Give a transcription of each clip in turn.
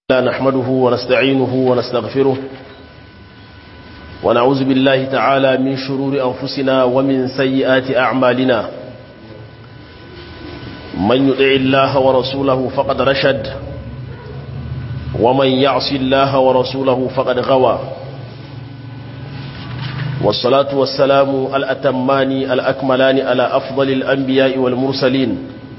لا نحمده ونستعينه ونستغفره ونعوذ بالله تعالى من شرور أنفسنا ومن سيئات أعمالنا من يطع الله ورسوله فقد رشد ومن يعص الله ورسوله فقد غوى والصلاة والسلام الأتمان الأكملان على أفضل الأنبياء والمرسلين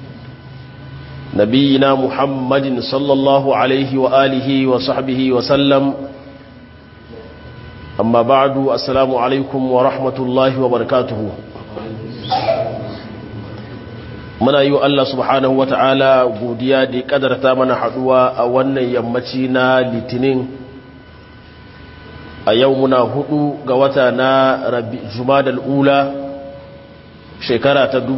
نبينا محمد صلى الله عليه وآله وصحبه وسلم أما بعد السلام عليكم ورحمة الله وبركاته muna yi wa Allah subhanahu wa ta'ala godiya da kadarta mana haduwa a wannan yammaci na litinin a yau muna hudu ga wata na jumadal ula shekara ta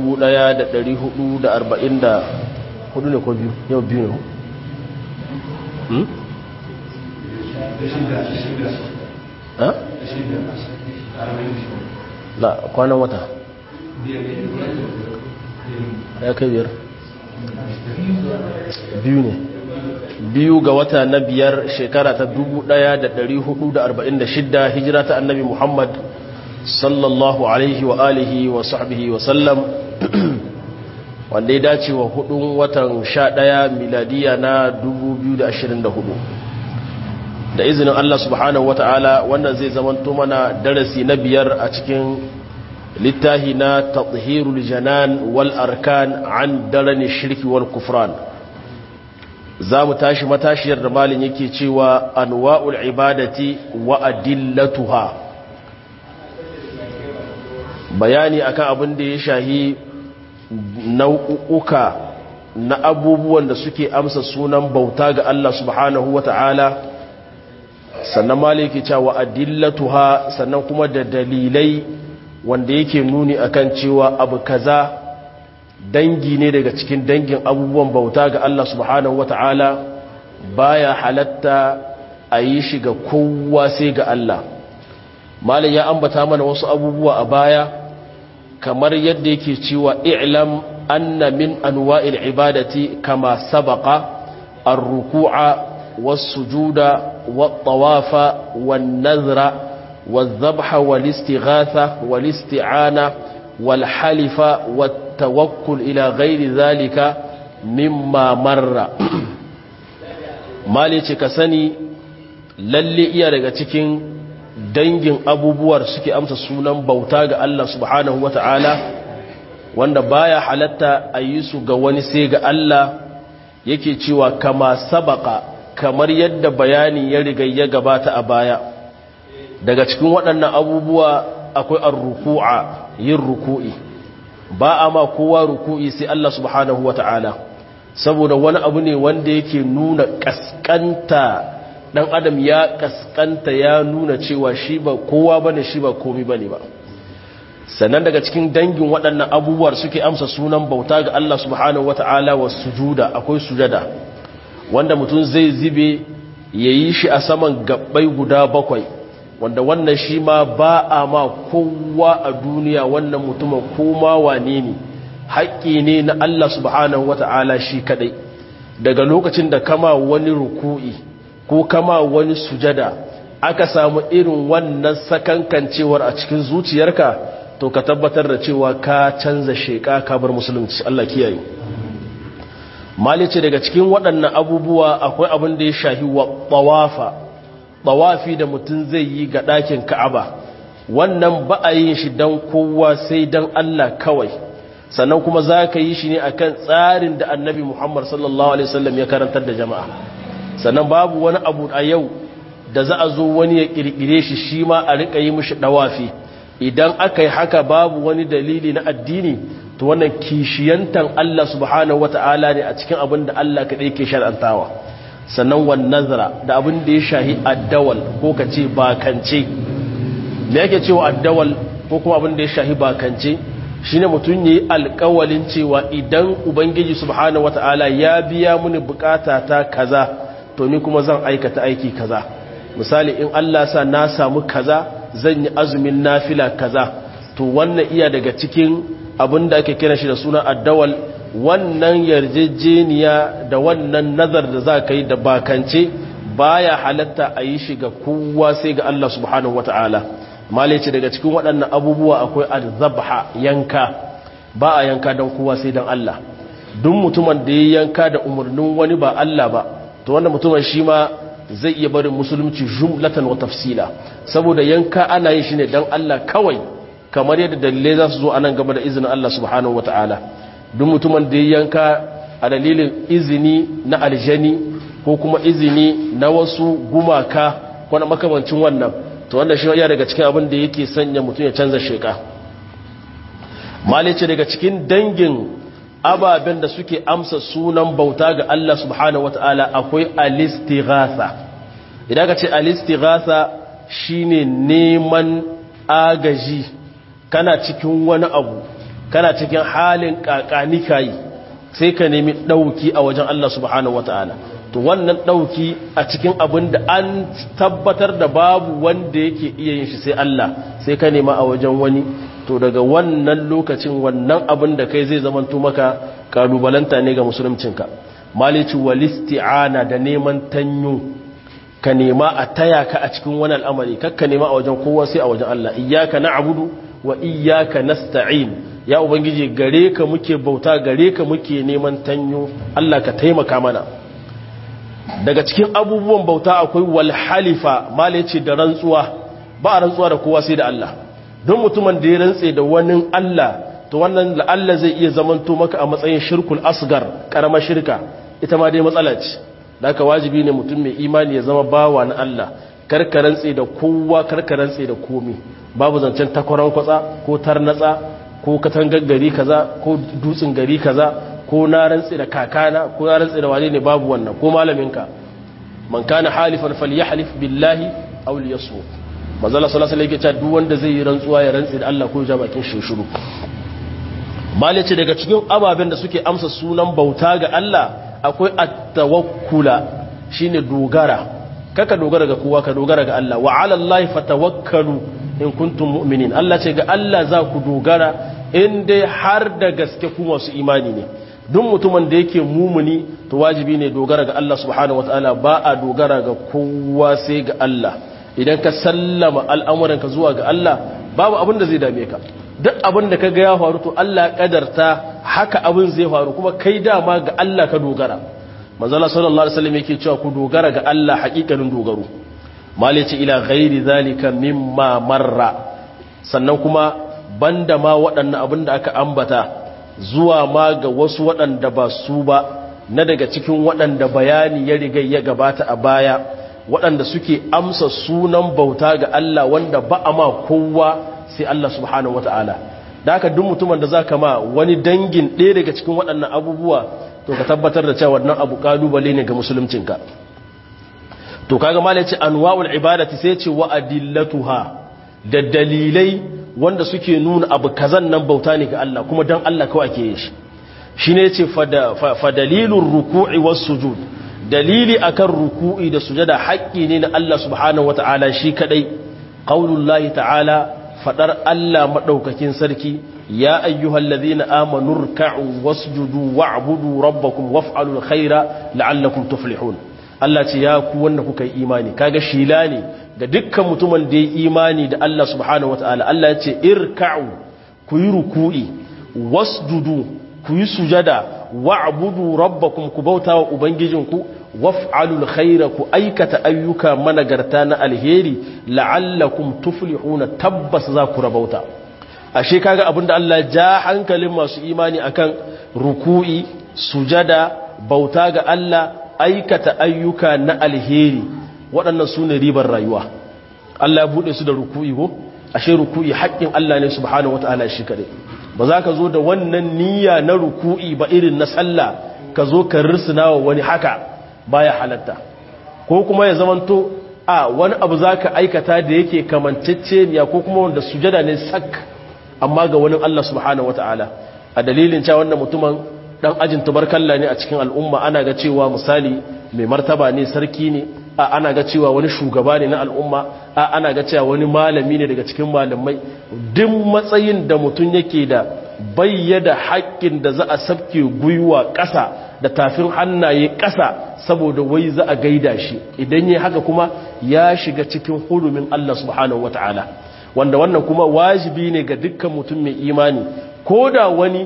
1440 hudu ne ko biyu yau biyu ne hmm? ha? la kwanan wata ya kai biyar biyu ne biyu ga wata na biyar shekara ta 1446 hijira ta annabi muhammad sallallahu alaihi wa alihi wa sahbihi wa sallam wanda ya dace wa hudun watan sha ɗaya miladiya na 2024 da izinin Allah subhanahu wa ta'ala wannan zai zamanto mana darasi na biyar a cikin littahi na tathirul janan wal arkan an darani shirki wal kufran za mu tashi matashiyar da malin yake cewa anwa'ul ibadati wa adillatuha bayani akan abin da ya shahi nau'uka na abubuwan da suke amsa sunan bauta ga Allah subhanahu wa ta'ala sannan maliki cewa adillatuha sannan kuma da dalilai wanda yake nuni akan cewa abu kaza dangi ne daga cikin dangin abubuwan bauta ga Allah subhanahu wa ta'ala baya halatta a yi shi ga kowa sai ga Allah malin ya ambata mana wasu abubuwa a baya kamar yadda yake cewa i'lam anna min anwa'il ibadati kama sabaqa ar-ruku'a was-sujuda wat-tawafa wan-nadhra wadh-dhabha wal-istighatha wal-isti'ana wal-halifa wat-tawakkul ila ghairi dhalika mimma marra mali ce ka sani lalle iya daga cikin dangin abubuwar suke amsa sunan bauta ga Allah subhanahu wa ta'ala wanda baya halatta a yi su ga wani sai ga Allah yake cewa kama sabaka kamar yadda bayani ya riga ya gabata a baya daga cikin waɗannan abubuwa akwai ar-ruku'a yin ruku'i ba a ma kowa ruku'i sai Allah subhanahu wa ta'ala saboda wani abu ne wanda yake nuna kaskanta dan adam ya kaskanta ya nuna cewa shi ba kowa bane shi ba komi bane ba sannan daga cikin dangin waɗannan abubuwar suke amsa sunan bauta ga Allah subhanahu wata'ala wa sujuda akwai sujada wanda mutum zai zibe yayi shi a saman gabbai guda bakwai wanda wannan shi ma ba a ma kowa a duniya wannan mutumin koma wane ne haƙƙi ne na Allah subhanahu wata'ala shi kadai daga lokacin da kama wani ruku'i ko kama wani sujada aka samu irin wannan sakankancewar a cikin zuciyarka to ka tabbatar da cewa ka canza sheka ka bar musulunci Allah kiyaye malice daga cikin waɗannan abubuwa akwai abin da ya shahi wa tawafa tawafi da mutum zai yi ga ɗakin Ka'aba wannan ba a yin shi dan kowa sai dan Allah kawai sannan kuma za ka yi shi ne akan tsarin da annabi Muhammad sallallahu alaihi wasallam ya karantar da jama'a sannan babu wani abu a yau da za a zo wani ya kirkire shi shi ma a rika yi mishi dawafi idan aka yi haka babu wani dalili na addini to wannan kishiyantan Allah subhanahu wata'ala ne a cikin abin da Allah kaɗai ke shar'antawa sannan wan nazara da abin da ya shahi addawal ko ka ce bakance me yake cewa addawal ko kuma abin da ya shahi bakance shine mutum yayi alƙawalin cewa idan ubangiji subhanahu wata'ala ya biya mini bukata ta kaza to ni kuma zan aikata aiki kaza misali in Allah sa na samu kaza zan yi azumin nafila kaza to wannan iya daga cikin abin da ake kira shi da suna addawal wannan yarjejeniya da wannan nazar da za ka yi da bakance baya halatta a yi shi ga kowa sai ga Allah subhanahu wata'ala malice daga cikin waɗannan abubuwa akwai al-zabha yanka ba a yanka don kowa sai don Allah duk mutumin da ya yanka da umarnin wani ba Allah ba to wanda mutumin shi ma zai iya barin musulunci jumlatan wa tafsila saboda yanka ana yin shi ne don Allah kawai kamar yadda dalilai za su zo anan gaba da izinin Allah subhanahu wata'ala duk mutumin da ya yanka a dalilin izini na aljani ko kuma izini na wasu gumaka ko na makamancin wannan to wanda shi ya daga cikin abin da yake sanya mutum ya canza sheka malice daga cikin dangin ababen da suke amsa sunan bauta ga Allah subhanahu wata'ala akwai alistighatha idan ka ce alistighatha shine neman agaji kana cikin wani abu kana cikin halin kakani kai sai ka nemi dauki a wajen Allah subhanahu wata'ala to wannan dauki a cikin abin da an tabbatar da babu wanda yake iya yin shi sai Allah sai ka nema a wajen wani to daga wannan lokacin wannan abin da kai zai zamanto maka kalubalanta ne ga musuluncinka malici walisti'ana da neman tanyo ka nema a taya ka a cikin wani al'amari kakka nema a wajen kowa sai a wajen Allah iyyaka na'budu wa iyyaka nasta'in ya ubangiji gare ka muke bauta gare ka muke neman tanyo Allah ka taimaka mana daga cikin abubuwan bauta akwai wal halifa malici da rantsuwa ba a rantsuwa da kowa sai da Allah don mutumin da ya rantse da wani Allah to wannan la'alla zai iya zamanto maka a matsayin shirkul asgar karamar shirka ita ma dai matsala ce da aka wajibi ne mutum mai imani ya zama bawa na Allah karka rantse da kowa karka rantse da komi babu zancen takwaran kwatsa ko tarnatsa ko katangar gari kaza ko dutsen gari kaza ko na rantse da kakana ko na rantse da wane ne babu wannan ko malaminka man kana halifan falyahlif billahi aw liyasmut manzala sallallahu alaihi wasallam duk wanda zai yi rantsuwa ya rantsi da Allah ko ja bakin shi shiru malice daga cikin ababen da suke amsa sunan bauta ga Allah akwai at-tawakkula shine dogara kaka dogara ga kowa ka dogara ga Allah wa 'ala Allah fatawakkalu in kuntum mu'minin Allah ce ga Allah za ku dogara in dai har da gaske ku masu imani ne duk mutumin da yake mumuni to wajibi ne dogara ga Allah subhanahu wataala ba a dogara ga kowa sai ga Allah idan ka sallama al'amuranka zuwa ga Allah babu abin da zai dame ka duk abin da ka ga ya faru to Allah ya kadarta haka abin zai faru kuma kai dama ga Allah ka dogara manzala sallallahu alaihi wasallam yake cewa ku dogara ga Allah hakikanin dogaro malice ila ghairi zalika mimma marra sannan kuma banda ma waɗannan abin da aka ambata zuwa ma ga wasu waɗanda ba su ba na daga cikin waɗanda bayani ya riga ya gabata a baya waɗanda suke amsa sunan bauta ga Allah wanda ba a ma kowa sai Allah subhanahu wata'ala da haka duk mutumin da za ka ma wani dangin ɗaya daga cikin waɗannan abubuwa to ka tabbatar da cewa wannan abu ƙalubale ne ga musuluncinka to kaga mala ce anwa'ul ibadati sai ce wa adillatuha da dalilai wanda suke nuna abu kazan nan bauta ne ga Allah kuma dan Allah kawai ake yin shi shine yace fa dalilur ruku'i was sujud dalili akan ruku'i da sujada haƙƙi ne na Allah subhanahu wata'ala shi kadai qaulullahi ta'ala fadar Allah madaukakin sarki ya ayyuhallazina amanu ruk'u wasjudu wa'budu rabbakum waf'alul khaira la'allakum tuflihun Allah ce ya ku wanda kuka yi imani kaga shila ne ga dukkan mutumin da ya imani da Allah subhanahu wata'ala Allah ya ce irka'u ku yi ruku'i wasjudu ku yi sujada wa'budu rabbakum ku bauta wa ubangijinku waf'alul khaira ku aikata ayyuka managarta na alheri la'allakum tuflihuna tabbas za ku rabauta ashe kaga abinda Allah ja hankalin masu imani akan ruku'i sujada bauta ga Allah aikata ayyuka na alheri waɗannan su ne ribar rayuwa Allah ya buɗe su da ruku'i ko ashe ruku'i haƙƙin Allah ne subhanahu wata'ala shi kaɗai ba za ka zo da wannan niyya na ruku'i ba irin na sallah ka zo ka risina wa wani haka baya halatta ko kuma ya zamanto a wani abu za ka aikata da yake kamanceceniya ko kuma wanda sujada ne sak amma ga wani Allah subhanahu wata'ala a dalilin cewa wannan mutumin dan ajin tabarkalla ne a cikin al'umma ana ga cewa misali mai martaba ne sarki ne a ana ga cewa wani shugaba ne na al'umma a ana ga cewa wani malami ne daga cikin malamai duk matsayin da mutum yake da bayyada haƙƙin da za a sabke gwiwa ƙasa da tafin hannaye ƙasa saboda wai za a gaida shi idan yi haka kuma ya shiga cikin hurumin Allah subhanahu wata'ala wanda wannan kuma wajibi ne ga dukkan mutum mai imani ko da wani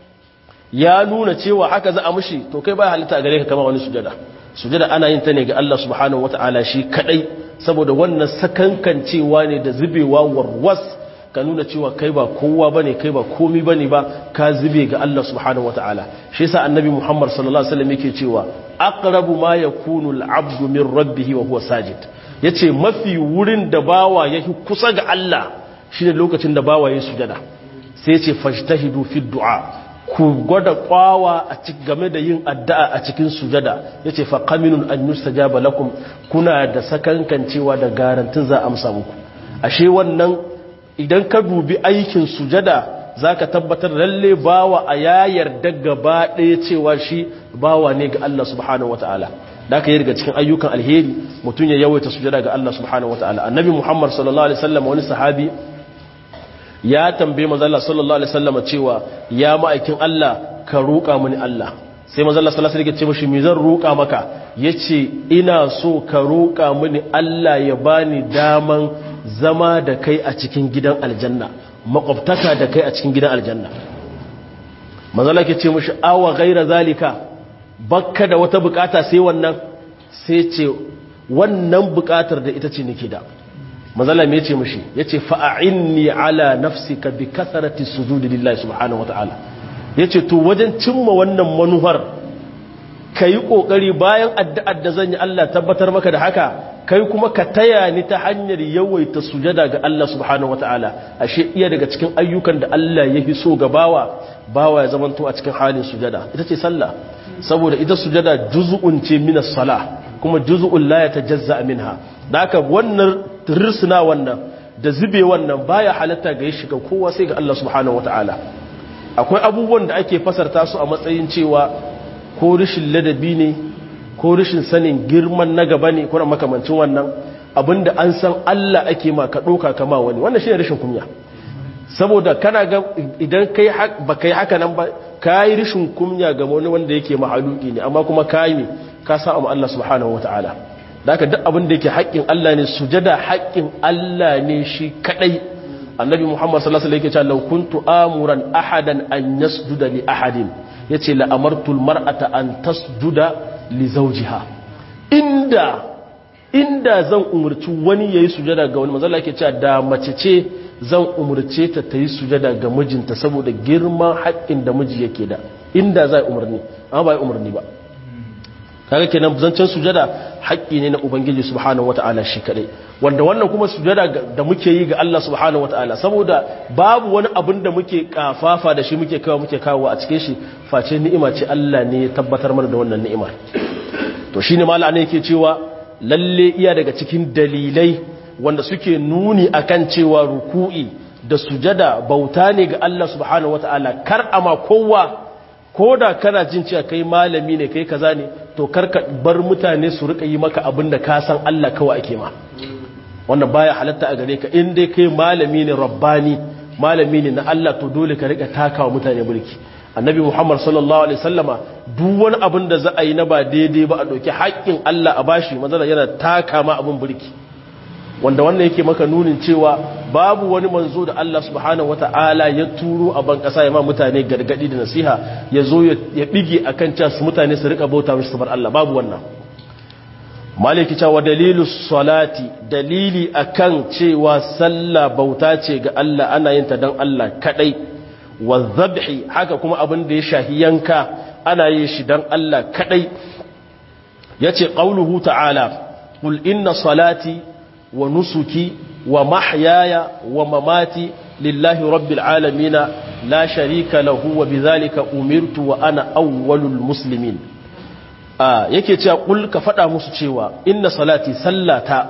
ya nuna cewa haka za a mushi to kai ba halitta a gare ka kama wani sujada sujada ana yin ta ne ga Allah subhanahu wata'ala shi kadai saboda wannan sakankancewa ne da zubewa warwas ka nuna cewa kai ba kowa bane kai ba komi bane ba ka zube ga Allah subhanahu wataala shi yasa annabi Muhammad sallallahu alaihi wasallam yake cewa aqrabu ma yakunu al-'abdu min rabbih wa huwa sajid yace mafi wurin da bawa yake kusa ga Allah shine lokacin da bawa ya sujada sai yace fajtahidu fi du'a ku gwada kwawa a cikin game da yin addu'a a cikin sujada yace fa qaminun an yustajaba lakum kuna da sakankancewa da garantin za a amsa muku ashe wannan idan ka dubi aikin sujada za ka tabbatar lalle bawa a ya yarda gaba ɗaya cewa shi bawa ne ga Allah subhanahu wa ta'ala da aka yi daga cikin ayyukan alheri mutum ya yawaita sujada ga Allah subhanahu wa ta'ala annabi muhammad sallallahu alaihi wasallam wani sahabi ya tambaye mazalla sallallahu alaihi wasallam cewa ya ma'aikin Allah ka roƙa mini Allah sai mazalla sallallahu alaihi wasallam ya ce mashi me zan roƙa maka yace ina so ka roƙa mini Allah ya bani daman zama da kai a cikin gidan aljanna makwabtaka da kai a cikin gidan aljanna manzala ke ce mushi awa gaira zalika bakka da wata bukata sai wannan sai ce wannan bukatar da ita ce nake da manzala me ce mushi yace fa'inni ala nafsika bi kasarati sujudi lillahi subhanahu wataala yace to wajen cimma wannan manuhar kai kokari bayan addu'ar da zan yi Allah tabbatar maka da haka kai kuma ka taya ni ta hanyar yawaita sujada ga Allah subhanahu wataala ashe iya daga cikin ayyukan da Allah ya fi so ga bawa bawa ya zamanto a cikin halin sujada ita ce sallah saboda ita sujada juz'un ce min as-salah kuma juz'un la yatajazza minha da haka wannan rirsuna wannan da zube wannan baya halatta ga ya shiga kowa sai ga Allah subhanahu wataala akwai abubuwan da ake fasarta su a matsayin cewa ko rishin ladabi ne ko rashin sanin girman na gaba ne kuna makamancin wannan abinda an san Allah ake ma ka ɗoka kama wani wannan shi ne rashin kunya saboda kana ga idan kai ba kai haka nan ba ka yi rashin kunya ga wani wanda yake mahaluki ne amma kuma ka yi ka sa amma Allah subhanahu wataala da haka duk abin da yake haƙƙin Allah ne sujada haƙƙin Allah ne shi kadai annabi Muhammad sallallahu alaihi wasallam yake cewa law kuntu amuran ahadan an yasjuda li ahadin yace la amartul mar'ata an tasjuda li zawjiha inda inda zan umurci wani yayi sujada ga wani manzo yake cewa da mace ce zan umurce ta ta yi sujada ga mijinta saboda girman haƙƙin da miji yake da inda zai umarni amma ba umarni ba kaga kenan zancen sujada haƙƙi ne na ubangiji subhanahu wataala shi kadai wanda wannan kuma sujada da muke yi ga Allah subhanahu wataala saboda babu wani abin da muke kafafa da shi muke kawo muke kawo a cikin shi face ni'ima ce Allah ne ya tabbatar mana da wannan ni'imar to shine malama ne yake cewa lalle iya daga cikin dalilai wanda suke nuni akan cewa ruku'i da sujada bauta ne ga Allah subhanahu wataala kar ama kowa ko da kana jin cewa kai malami ne kai kaza ne to karka bar mutane su rika yi maka abin da ka san Allah kawai ake ma wannan baya halatta a gare ka in dai kai malami ne rabbani malami ne na Allah to dole ka rika takawa mutane mulki annabi Muhammad sallallahu alaihi wasallama duk wani abin da za a yi na ba daidai ba a dauki haƙƙin Allah a bashi manzala yana taka ma abin burki wanda wannan yake maka nunin cewa babu wani manzo da Allah subhanahu wata'ala ya turo a ban kasa ya ma mutane gargadi da nasiha ya zo ya bige akan cewa su mutane su rika bauta mishi sabar Allah babu wannan maliki cewa dalilu salati dalili akan cewa sallah bauta ce ga Allah ana yin ta dan Allah kadai wa dhabhi haka kuma abin da ya shahi yanka ana yin shi dan Allah kadai yace qauluhu ta'ala qul inna salati wa nusuki wa mahyaya wa mamati lillahi rabbil alamin la sharika lahu wa bidhalika umirtu wa ana awwalul muslimin a yake cewa kul ka fada musu cewa inna salati sallata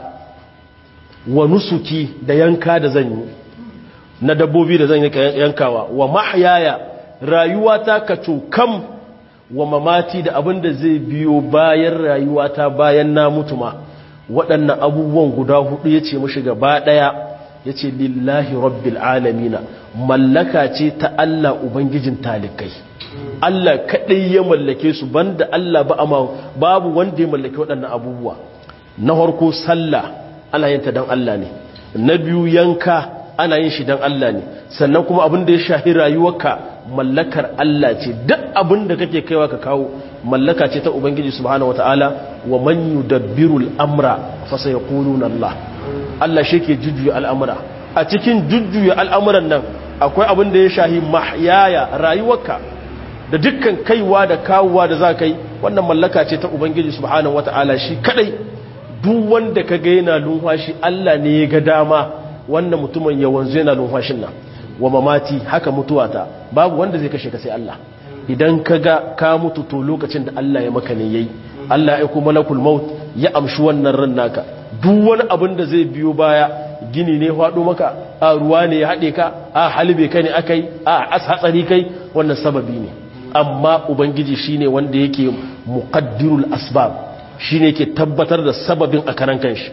wa nusuki da yanka da zan yi na dabbobi da zan yi yankawa wa mahyaya rayuwata ka cokam wa mamati da abin da zai biyo bayan rayuwata bayan na mutu ma waɗannan abubuwan guda hudu ya ce mashi gaba ɗaya yace lillahi rabbil alamina mallaka ce ta Allah ubangijin talikai Allah kadai ya mallake su banda Allah ba amma babu wanda ya mallake waɗannan abubuwa na farko sallah ana yin ta dan Allah ne na biyu yanka ana yin shi dan Allah ne sannan kuma abin da ya shahi rayuwarka mallakar Allah ce duk abin da kake kaiwa ka kawo mallaka ce ta ubangiji subhanahu wataala wa man yudabbiru al-amra fa sayaquluna Allah Allah shi ke jujjuya al'amura a cikin jujjuya al'amuran nan akwai abin da ya shahi mahyaya rayuwarka da dukkan kaiwa da kawowa da za ka yi wannan mallaka ce ta ubangiji subhanahu wataala shi kadai duk wanda ka ga yana lumfashi Allah ne ya ga dama wannan mutumin ya wanzu yana lumfashin nan wa mamati haka mutuwata babu wanda zai kashe ka sai Allah idan ka ga ka mutu to lokacin da Allah ya maka ne yayi Allah ya kuma malakul maut ya amshi wannan ran naka duk wani abin da zai biyo baya gini ne faɗo maka a ruwa ne ya haɗe ka a halbe ka ne akai a as hatsari kai wannan sababi ne amma ubangiji shine wanda yake muqaddirul asbab shine yake tabbatar da sababin a karan kanshi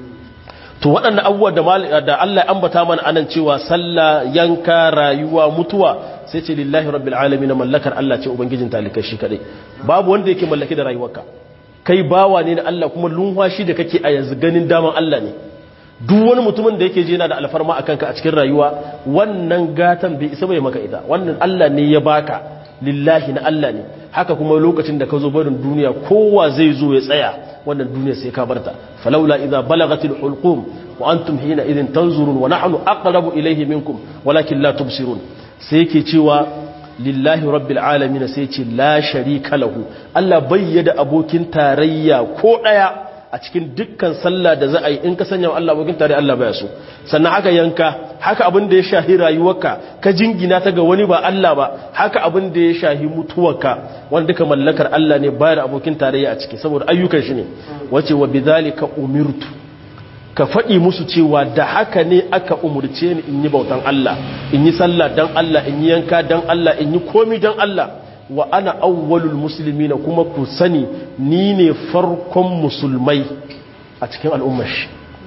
to waɗannan abubuwa da Allah ya ambata mana anan cewa sallah yanka rayuwa mutuwa sai ce lillahi rabbil alamin mallakar Allah ce ubangijin talikai shi kadai babu wanda yake mallaki da rayuwarka kai bawa ne na Allah kuma lunwashi da kake a yanzu ganin daman Allah ne duk wani mutumin da yake je yana da alfarma akan ka a cikin rayuwa wannan gatan bai isa bai maka ita wannan Allah ne ya baka lillahi na Allah ne haka kuma lokacin da ka zo barin duniya kowa zai zo ya tsaya wannan duniya sai ka barta falaula idza balagatil hulqum wa antum hina idhin tanzurun wa nahnu aqrabu ilayhi minkum walakin la tubsirun sai yake cewa lillahi rabbil alamin sai ce la sharika lahu Allah bayyada abokin tarayya ko daya a cikin dukkan sallah da za a yi in ka sanya wa Allah abokin tarayya Allah baya so sannan haka yanka haka abin da ya shahi rayuwarka ka jingina ta ga wani ba Allah ba haka abin da ya shahi mutuwarka wanda duka mallakar Allah ne bayar abokin tarayya a ciki saboda ayyukan shi ne wace wa bidhalika umirtu ka faɗi musu cewa da haka ne aka umurce ni in yi bautan Allah in yi sallah dan Allah in yi yanka dan Allah in yi komi dan Allah wa ana awwalul muslimina kuma ku sani ni ne farkon musulmai a cikin al'ummar shi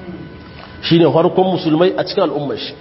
shine farkon musulmai a cikin al'ummar shi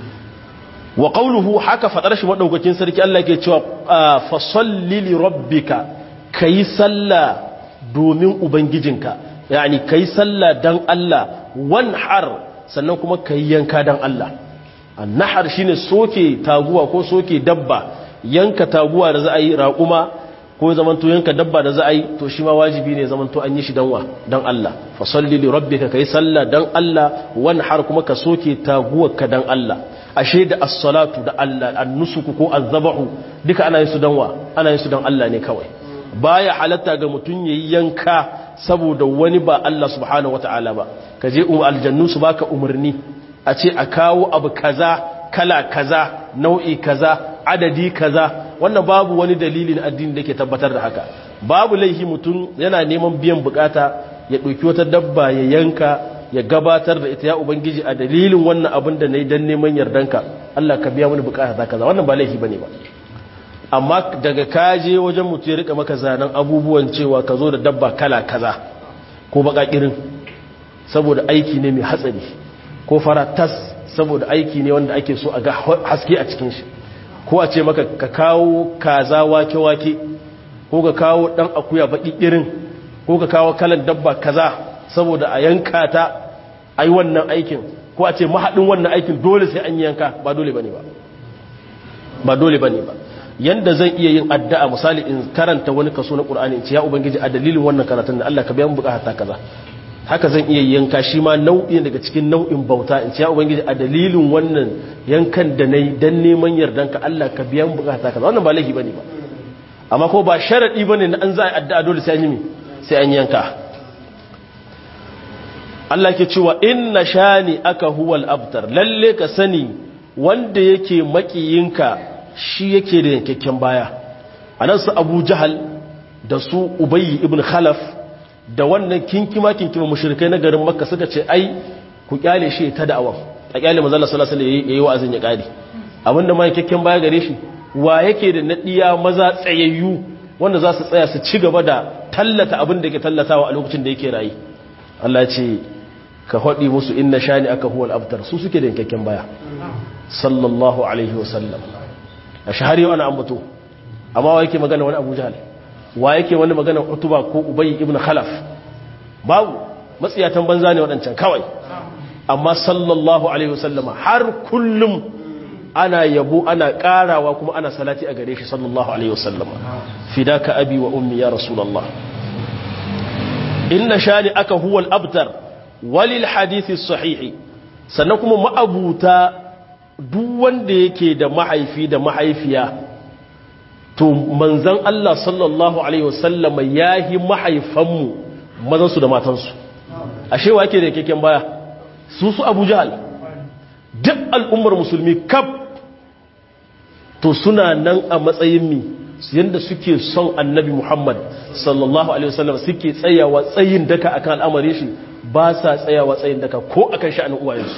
wa qawluhu haka fadar shi madaukakin sarki Allah yake cewa fa salli li rabbika kai sallah domin ubangijinka yani kai sallah dan Allah wanhar sannan kuma kai yanka dan Allah annahar shine soke taguwa ko soke dabba yanka taguwa da za a yi raƙuma ko zamanto yanka dabba da za a yi to shi ma wajibi ne zamanto an yi shi danwa dan Allah fa salli li rabbika kai sallah dan Allah wanhar kuma ka soke taguwarka dan Allah ashe da as-salatu da Allah an-nusuku ko az-zabahu duka ana yin su danwa ana yin su dan Allah ne kawai baya halatta ga mutun yayi yanka saboda wani ba Allah subhanahu wataala ba kaje um aljannu su baka umarni a ce a kawo abu kaza kala kaza nau'i kaza adadi kaza wannan babu wani dalilin addini da ke tabbatar da haka babu laihi mutum yana neman biyan bukata ya ɗauki wata dabba ya yanka ya gabatar da ita ya ubangiji a dalilin wannan abin da na yi don neman yardanka Allah ka biya wani bukata ta kaza wannan ba laifi bane ba amma daga kaje wajen mutu ya rika maka zanen abubuwan cewa ka zo da dabba kala kaza ko baka kirin saboda aiki ne mai hatsari ko fara tas saboda aiki ne wanda ake so a ga haske a cikin shi ko a ce maka ka kawo kaza wake-wake ko ka kawo dan akuya baki irin ko ka kawo kalan dabba kaza saboda a yanka ta ai wannan aikin ko a ce mahadin wannan aikin dole sai an yanka ba dole bane ba ba dole bane ba yanda zan iya yin addu'a misali in karanta wani kaso na Qur'ani in ce ya ubangiji a dalilin wannan karatun da Allah ka biya mu bukata kaza haka zan iya yanka shi ma nau'i daga cikin nau'in bauta in ce ya ubangiji a dalilin wannan yankan da nayi dan neman yardanka Allah ka biya mu bukata kaza wannan ba laifi bane ba amma ko ba sharadi bane na an za a addu'a dole sai an yi sai an yanka Allah ke cewa inna shani aka huwal abtar lalle ka sani wanda yake makiyinka shi yake da yankakken baya anan su Abu Jahal da su Ubayy ibn Khalaf da wannan kinkima kinkima mushrikai na garin Makka suka ce ai ku kyale shi ta da'awa a kyale manzo Allah sallallahu alaihi wasallam yayi wa'azin ya kare abinda ma yankakken baya gare shi wa yake da nadiya maza tsayayyu wanda za su tsaya su ci gaba da tallata abin da ke tallatawa a lokacin da yake rayi Allah ce ka haɗi musu inna shani aka huwal abtar su suke da yankakken baya sallallahu alaihi wasallam a shahari wani ambato amma wa yake magana wani abu jahal wa yake wani magana utuba ko ubayi ibn khalaf babu matsiyatan banza ne waɗancan kawai amma sallallahu alaihi wasallama har kullum ana yabo ana ƙarawa kuma ana salati a gare shi sallallahu alaihi wasallama fidaka abi wa ummi ya rasulullah inna shani aka huwal abtar walil hadithi sahihi sannan kuma ma'abuta duk wanda yake da mahaifi da mahaifiya to manzan Allah sallallahu alaihi wasallama yahi mahaifanmu mazansu da matansu ashe wa yake da keken baya su su Abu Jahal duk al'ummar musulmi kaf to suna nan a matsayin mi yadda suke son annabi Muhammad sallallahu alaihi wasallam suke tsayawa tsayin daka akan al'amari shi ba sa tsayawa tsayin daka ko akan sha'anin uwayensu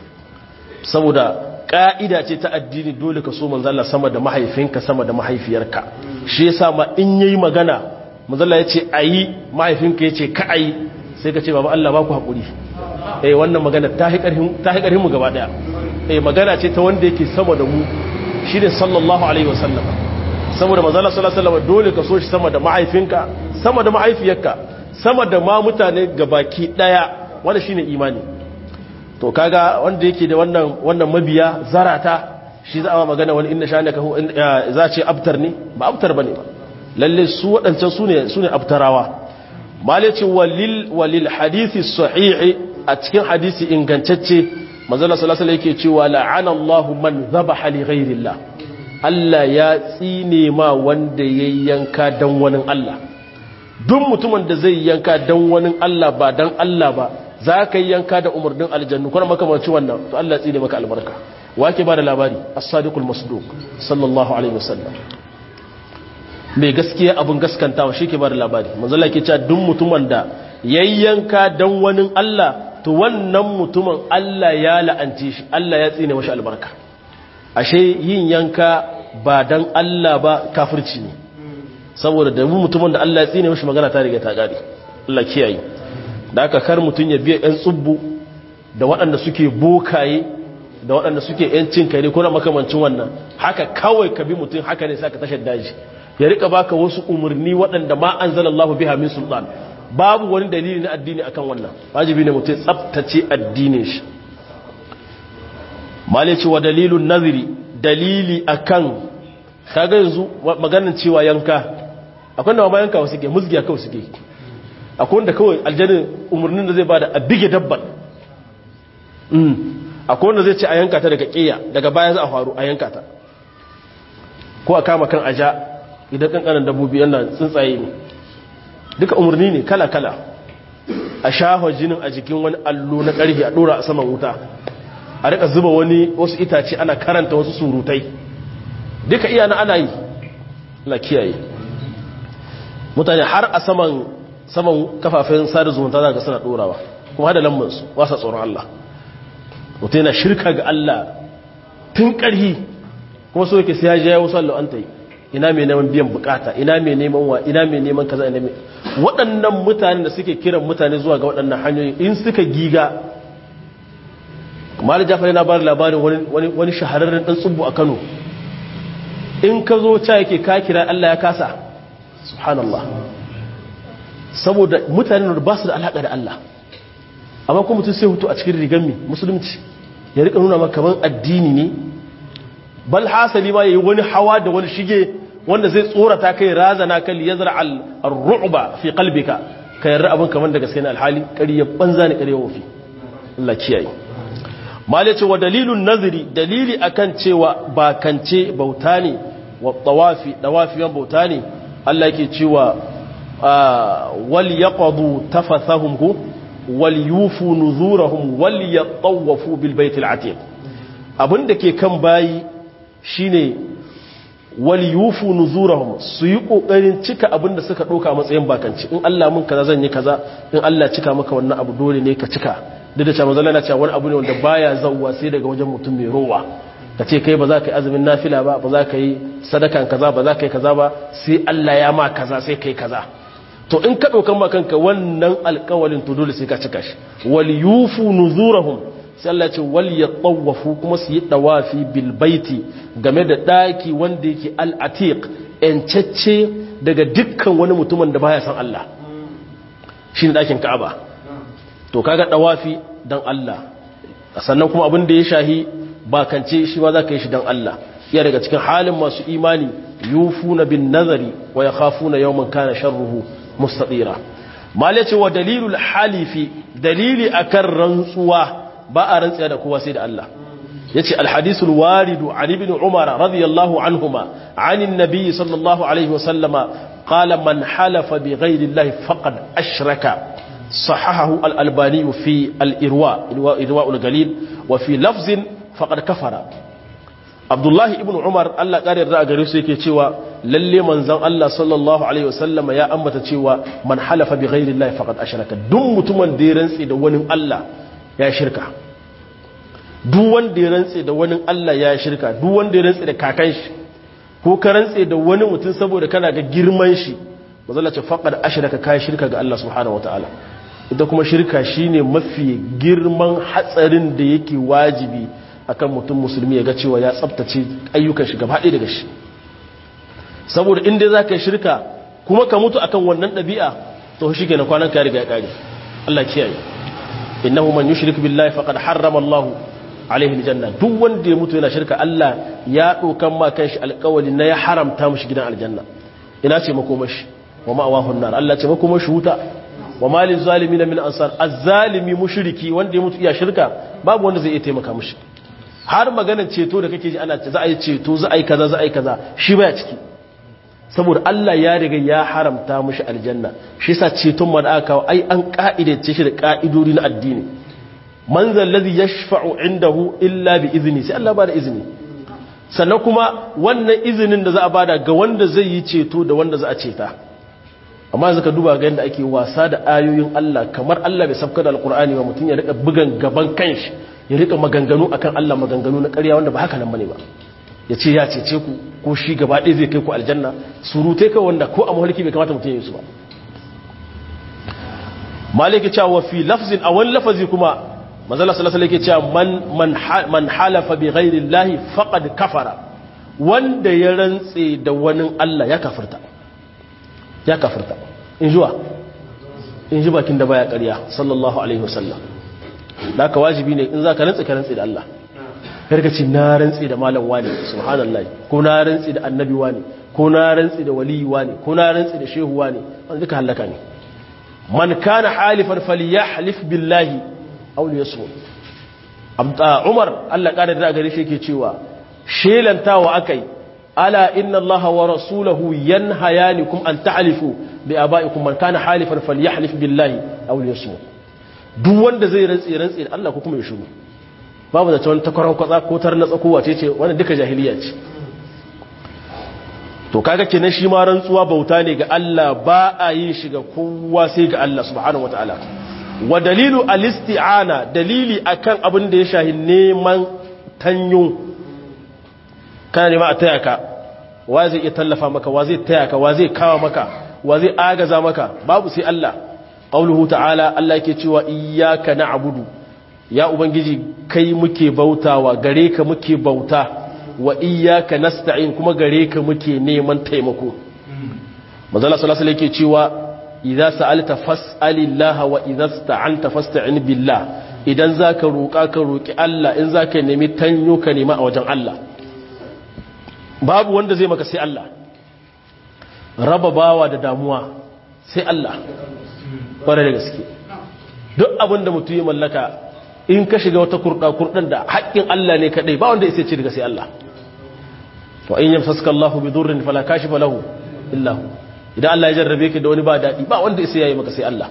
saboda ka'ida ce ta addini dole ka so manzala sama da mahaifinka sama da mahaifiyarka shi yasa ma in yayi magana manzala yace ayi mahaifinka yace ka ayi sai ka ce baba Allah ba ku hakuri eh wannan magana ta hi karhin ta hi karhin mu gaba daya eh magana ce ta wanda yake sama da mu shine sallallahu alaihi wasallam saboda manzala sallallahu alaihi wasallam dole ka so shi sama da mahaifinka sama da mahaifiyarka sama da ma mutane gabaki daya wanda shine imani to kaga wanda yake da wannan wannan mabiya zarata shi za a magana wani inna sha'anaka hu za ce abtar ne ba abtar bane ba lalle su wadancan su ne su ne abtarawa malaci walil walil hadisi sahih a cikin hadisi ingantacce manzo sallallahu alaihi wasallam yake cewa la'ana Allahu man dhabaha li ghairillah Allah ya tsine ma wanda ya yanka dan wani Allah duk mutumin da zai yanka dan wani Allah ba dan Allah ba za ka yi yanka da umarnin aljannu kuma makamanci wannan to Allah tsine maka albarka wake ba da labari as-sadiqul masduq sallallahu alaihi wasallam mai gaskiya abun gaskantawa shi ke ba da labari manzo Allah ke cewa duk mutumin da yayyanka dan wani Allah to wannan mutumin Allah ya la'anci shi Allah ya tsine mashi albarka ashe yin yanka ba dan Allah ba kafirci ne saboda da mutumin da Allah ya tsine mashi magana ta riga ta gari Allah kiyaye da aka kar mutum ya biya 'yan tsubbu da waɗanda suke bokaye da waɗanda suke 'yan cin kare ko na makamancin wannan haka kawai ka bi mutum haka ne sa ka tashar daji ya rika baka wasu umarni waɗanda ma an zala Allah biha min sultan babu wani dalili na addini akan wannan wajibi ne mutum tsabtace addinin shi malici wa dalilun naziri dalili akan kaga yanzu maganin cewa yanka akwai da ma yanka wasu ke musgiya kawai suke akwai wanda kawai aljanin umarnin da zai bada a bige dabban akwai wanda zai ce a yanka ta daga ƙiya daga baya za a faru a yanka ta ko a kama kan aja idan ƙanƙanan dabbobi yana tsuntsaye ne duka umarni ne kala-kala a shafa jinin a jikin wani allo na ƙarfi a ɗora a saman wuta a rika zuba wani wasu itace ana karanta wasu surutai duka iya na ana yi na kiyaye mutane har a saman saman kafafen sada zumunta za ga suna dorawa kuma hada lambansu wasa tsoron Allah mutum yana shirka ga Allah tun ƙarhi kuma so yake sai ya je ya wasu Allah an ta yi ina mai neman biyan bukata ina mai neman wa ina mai neman kaza ina mai waɗannan mutane da suke kiran mutane zuwa ga waɗannan hanyoyi in suka giga kuma da jafar yana bada labarin wani wani shahararren dan tsubbu a Kano in ka zo ta yake ka kira Allah ya kasa subhanallah saboda mutanen da ba su da alaƙa da Allah amma kuma mutum sai hutu a cikin rigar mi musulunci ya rika nuna maka kaman addini ne bal hasali ma yayi wani hawa da wani shige wanda zai tsorata kai razana kan yazra al ru'ba fi qalbika ka yarda abin kaman da gaske ne alhali ƙarya banza ne ƙarya wofi Allah kiyaye mal yace wa dalilun nazri dalili akan cewa bakance bauta ne wa tawafi dawafi bauta ne Allah yake cewa wal yaqdu tafathahum ku wal yufu nuzurahum wal yatawafu bil baitil atiq abinda ke kan bayi shine wal yufu nuzurahum su yi kokarin cika abinda suka doka matsayin bakanci in Allah mun kaza zan yi kaza in Allah cika maka wannan abu dole ne ka cika duk da cewa manzo Allah cewa wani abu ne wanda baya zawwa sai daga wajen mutum mai rowa ka ce kai ba za ka yi azumin nafila ba ba za ka yi sadakan kaza ba za ka yi kaza ba sai Allah ya ma kaza sai kai kaza to in ka ɗaukan makanka wannan alkawalin to dole sai ka cika shi wal yufu nuzurahum sai Allah ce wal yatawafu kuma su yi dawafi bil baiti game da daki wanda yake al atiq encacce daga dukkan wani mutumin da baya san Allah shine dakin Ka'aba to kaga dawafi dan Allah sannan kuma abin da ya shahi bakance shi ma zaka yi shi dan Allah iya daga cikin halin masu imani yufuna bin nazari wa yakhafuna yawman kana sharruhu mustatira mal yace wa dalilul halifi dalili akan rantsuwa ba a rantsiya da kowa sai da Allah yace alhadisul waridu an ibn umar radiyallahu anhuma anin nabiy sallallahu alaihi wa sallama qala man halafa bi ghayri allahi faqad ashraka sahahahu al-albani fi al-irwa irwa al-galil wa fi lafzin faqad kafara abdullahi ibn umar Allah ƙari yarda a gare su yake cewa lalle manzon Allah sallallahu alaihi wasallama ya ambata cewa man halafa bi ghairi Allah faqad ashraka duk mutumin da ya rantsi da wani Allah ya shirka duk wanda ya rantsi da wani Allah ya shirka duk wanda ya rantsi da kakan shi ko ka rantsi da wani mutum saboda kana ga girman shi manzon ce faqad ashraka kai shirka ga Allah subhanahu wataala ita kuma shirka shine mafi girman hatsarin da yake wajibi akan mutum musulmi ya ga cewa ya tsabtace ayyukan shi gaba daga shi saboda inda za ka yi shirka kuma ka mutu akan wannan ɗabi'a to shi ke na kwanan ka riga ya ƙare Allah kiyaye innahu man yushrik billahi faqad harrama Allahu alaihi aljanna duk wanda ya mutu yana shirka Allah ya dokan ma kanshi alƙawari na ya haramta mishi gidan aljanna ina ce makomashi wa ma'awahu an-nar Allah ce makomashi wuta wa malil zalimin min ansar az-zalimi mushriki wanda ya mutu iya shirka babu wanda zai iya taimaka mishi har maganar ceto da kake ji ana za a yi ceto za a yi kaza za a yi kaza shi baya ciki saboda Allah ya riga ya haramta mushi aljanna shi yasa ceton ma da aka kawo ai an ka'idace shi da ka'idodi na addini man zal ladhi yashfa'u indahu illa bi izni sai Allah ba da izini sannan kuma wannan izinin da za a bada ga wanda zai yi ceto da wanda za a ceta amma zaka duba ga yadda ake wasa da ayoyin Allah kamar Allah bai sabka da alqur'ani ba mutun ya rika bugan gaban kanshi ya rika maganganu akan Allah maganganu na ƙarya wanda ba haka nan bane ba ya ce ya cece ku ko shi gaba ɗaya zai kai ku aljanna surutai kai wanda ko a mahalki bai kamata mutum ya yi su ba maliki cewa wa fi lafzin a wani lafazi kuma manzala sallallahu alaihi cewa man man halafa bi ghairi llahi faqad kafara wanda ya rantse da wani Allah ya kafirta ya kafirta in jiwa in ji bakin da baya ƙarya sallallahu alaihi wasallam da ka wajibi ne in za ka rantsi ka rantsi da Allah karkaci na rantsi da malam wani subhanallah ko na rantsi da annabi wani ko na rantsi da waliyi wani ko na rantsi da shehu wani wanda duka halaka ne man kana halifan falyahlif billahi aw liyasmut abda umar Allah kada da gare shi yake cewa shelantawa akai ala inna allaha wa rasulahu yanhayanikum an tahlifu bi abaikum man kana halifan falyahlif billahi aw liyasmut duk wanda zai rantsi rantsi da Allah ko kuma ya shiru babu da tawon takwaran kwatsa ko tar na tsakowa ce ce wannan duka jahiliya ce to kaga kenan shi ma rantsuwa bauta ne ga Allah ba a yin shi ga kowa sai ga Allah subhanahu wataala wa dalilu al-isti'ana dalili akan abin da ya shahi neman tanyo kana nema a taya ka wa zai iya tallafa maka wa zai taya ka wa zai kawo maka wa zai agaza maka babu sai Allah qauluhu ta'ala Allah yake cewa iyyaka na'budu ya ubangiji kai muke bautawa gare ka muke bauta wa iyyaka nasta'in kuma gare ka muke neman taimako manzo Allah sallallahu alaihi yake cewa idza sa'alta fas'alillaha wa idza sta'anta fasta'in billah idan zaka roƙa ka roƙi Allah in zaka nemi tanyo ka nema a wajen Allah babu wanda zai maka sai Allah raba bawa da damuwa sai Allah ƙwarai da gaske duk abin da mutum ya mallaka in ka shiga wata kurɗa kurɗan da haƙƙin Allah ne kaɗai ba wanda ya ce daga sai Allah to in yamsaska Allahu bi durrin fala kashifa lahu illa hu idan Allah ya jarrabe ka da wani ba daɗi ba wanda ya yayi maka sai Allah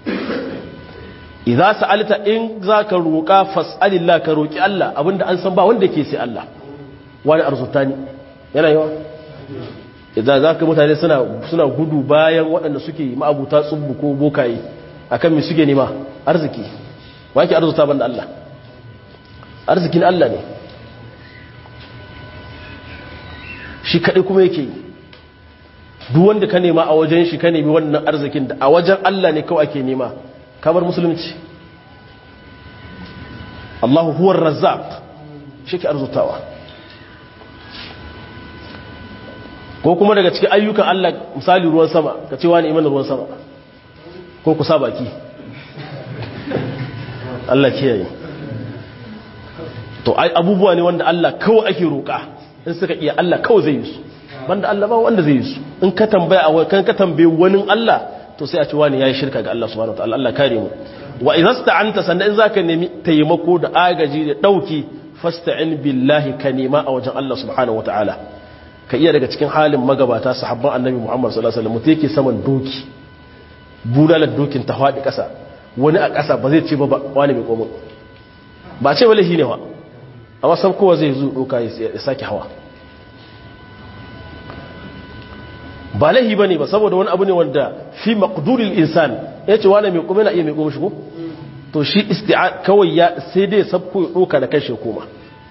idza sa'alta in zaka roƙa fas'alillah ka roƙi Allah abinda an san ba wanda yake sai Allah wani arzutani yana yawa idan zaka mutane suna suna gudu bayan waɗanda suke ma'abuta tsubbu ko bokaye akan me suke nema arziki wa yake arzuta banda Allah arzikin Allah ne shi kaɗai kuma yake yi duk wanda ka nema a wajen shi ka nemi wannan arzikin da a wajen Allah ne kawai ake nema kamar musulunci Allahu huwar razzaq shi ke arzutawa ko kuma daga cikin ayyukan Allah misali ruwan sama ka ce wani imanin ruwan sama ko ku sa baki Allah kiyaye to ai abubuwa ne wanda Allah kawai ake roƙa in suka iya Allah kawai zai yi su banda Allah ba wanda zai yi su in ka tambaya a kan ka tambaye wani Allah to sai a ce wani yayi shirka ga Allah subhanahu wataala Allah kare mu wa idza sta'anta sannan in zaka nemi taimako da agaji da dauki fasta'in billahi ka nema a wajen Allah subhanahu wataala ka iya daga cikin halin magabata sahabban annabi Muhammad sallallahu alaihi wasallam mutai yake saman doki bulalar dokin ta faɗi ƙasa wani a ƙasa ba zai ce ba wani mai komo ba ce wale shi ne wa amma san kowa zai zo doka ya sake hawa ba laihi ba ne ba saboda wani abu ne wanda fi maƙuduril insan ya ce wani mai kome na iya mai kome shigo to shi isti'a kawai ya sai dai sabko ya doka da kai shi koma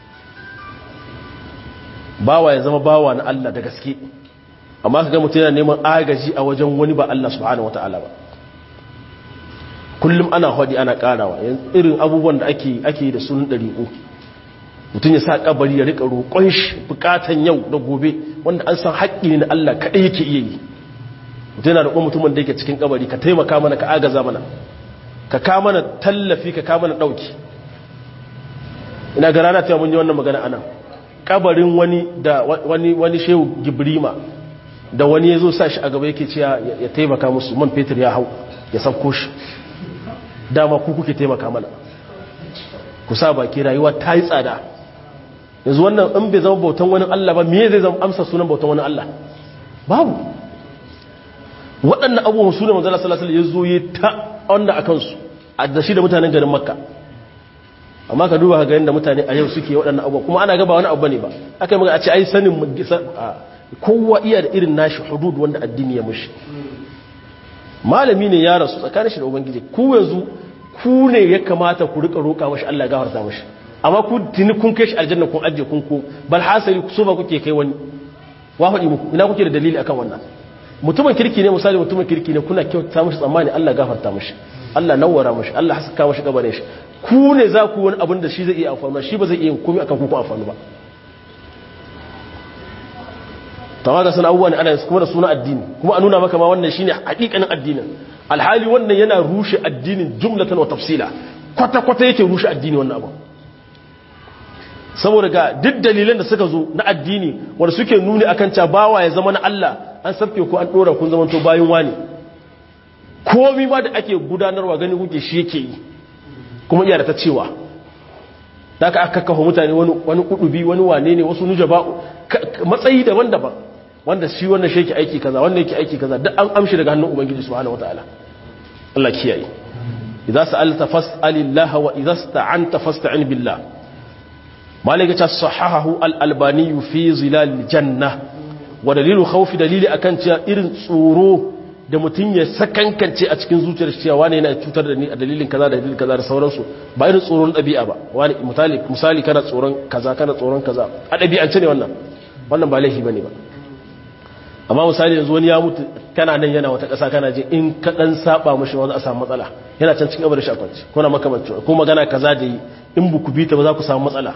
bawa ya zama bawa na Allah da gaske amma ka ga mutum yana neman agaji a wajen wani ba Allah subhanahu wata'ala ba kullum ana hadi ana karawa irin abubuwan da ake ake da sunan dariƙo mutum ya sa kabari ya rika roƙon shi bukatan yau da gobe wanda an san haƙƙi ne na Allah kaɗai yake iya yi mutum yana roƙon mutumin da yake cikin kabari ka taimaka mana ka agaza mana ka ka mana tallafi ka ka mana ɗauki ina ga rana ta mun yi wannan magana anan kabarin wani da wani wani shehu gibrima da wani ya zo sa shi a gaba yake cewa ya taimaka musu man fetur ya hau ya sauko shi dama ku kuke taimaka mana ku sa baki rayuwa ta yi tsada yanzu wannan in bai zama bautan wani Allah ba me zai zama amsa sunan bautan wani Allah babu waɗannan abubuwan sunan manzala sallallahu alaihi wasallam ya zo ya ta wanda akan su a da shi da mutanen garin makka amma ka duba ga yadda mutane a yau suke waɗannan abubuwa kuma ana gaba wani abu bane ba aka yi maka a ce ai sanin kowa iya da irin nashi hudud wanda addini ya mushi malami ne ya rasu tsakanin shi da ubangiji ku yanzu ku ne ya kamata ku rika roƙa mashi Allah ya gafarta mashi amma ku tuni kun kai shi aljanna kun ajiye kun ko bal hasali so ba kuke kai wani wa faɗi muku ina kuke da dalili akan wannan mutumin kirki ne misali mutumin kirki ne kuna kyauta mashi tsammani Allah gafarta mashi Allah nawwara mashi Allah haska mashi gabanin shi ku ne za ku wani abin da shi zai iya amfani shi ba zai iya komai akan ku ku amfani ba tawaga sana abubuwa ne ana kuma da suna addini kuma a nuna maka ma wannan shine hakikanin addinin alhali wannan yana rushe addinin jumlatan wa tafsila kwata kwata yake rushe addini wannan abu saboda ga duk dalilan da suka zo na addini wanda suke nuni akan cewa bawa ya zama na Allah an sabke ku an dora kun zama to bayin wani komai ma da ake gudanarwa gani kuke shi yake yi kuma iya da ta cewa da aka aka kafa mutane wani kudubi wani wane ne wasu nujaba matsayi daban-daban wanda shi wannan shi yake aiki kaza wanda yake aiki kaza duk an amshi daga hannun ubangiji subhanahu wataala Allah kiyaye idza sa'alta fas'alillah wa idza sta'anta fasta'in billah malaka ta sahahahu al-albani fi zilal janna wa dalilu khawfi dalili akan cewa irin tsoro da mutum ya sakankance a cikin zuciyar cewa wani yana cutar da ni a dalilin kaza da dalilin kaza da sauransu ba irin tsoron ɗabi'a ba wani misali misali kana tsoron kaza kana tsoron kaza a ɗabi'ance ne wannan wannan ba laifi bane ba amma misali yanzu wani ya mutu kana nan yana wata ƙasa kana je in ka dan saba mishi wani a samu matsala yana can cikin abar shakwanci ko na makamancin ko magana kaza da yi in bu ku bi ta ba za ku samu matsala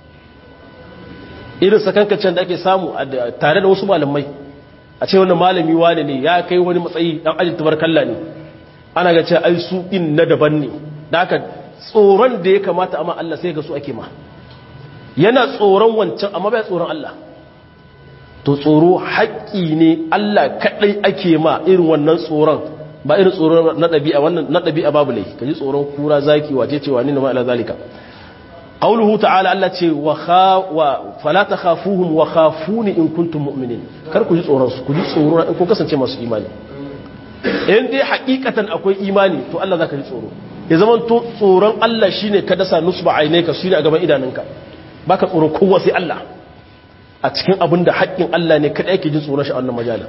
irin sakankancen da ake samu tare da wasu malamai a ce wani malami wane ne ya kai wani matsayi dan ajin tabarkalla ne ana ga cewa ai su in na daban ne da haka tsoron da ya kamata amma Allah sai ga su ake ma yana tsoron wancan amma bai tsoron Allah to tsoro haƙƙi ne Allah kaɗai ake ma irin wannan tsoron ba irin tsoron na ɗabi'a wannan na ɗabi'a babu lai ka ji tsoron kura zaki wace cewa ni na ma'ala zalika qauluhu ta'ala Allah ce wa kha wa fala takhafuhum wa khafuni in kuntum mu'minin kar ku ji tsoron su ku ji tsoro in kun kasance masu imani in dai hakikatan akwai imani to Allah zaka ji tsoro ya zaman to tsoron Allah shine ka dasa nusba ainaika shine a gaban idanunka baka tsoron kowa sai Allah a cikin abin da haƙƙin Allah ne kada yake jin tsoron shi a wannan majalan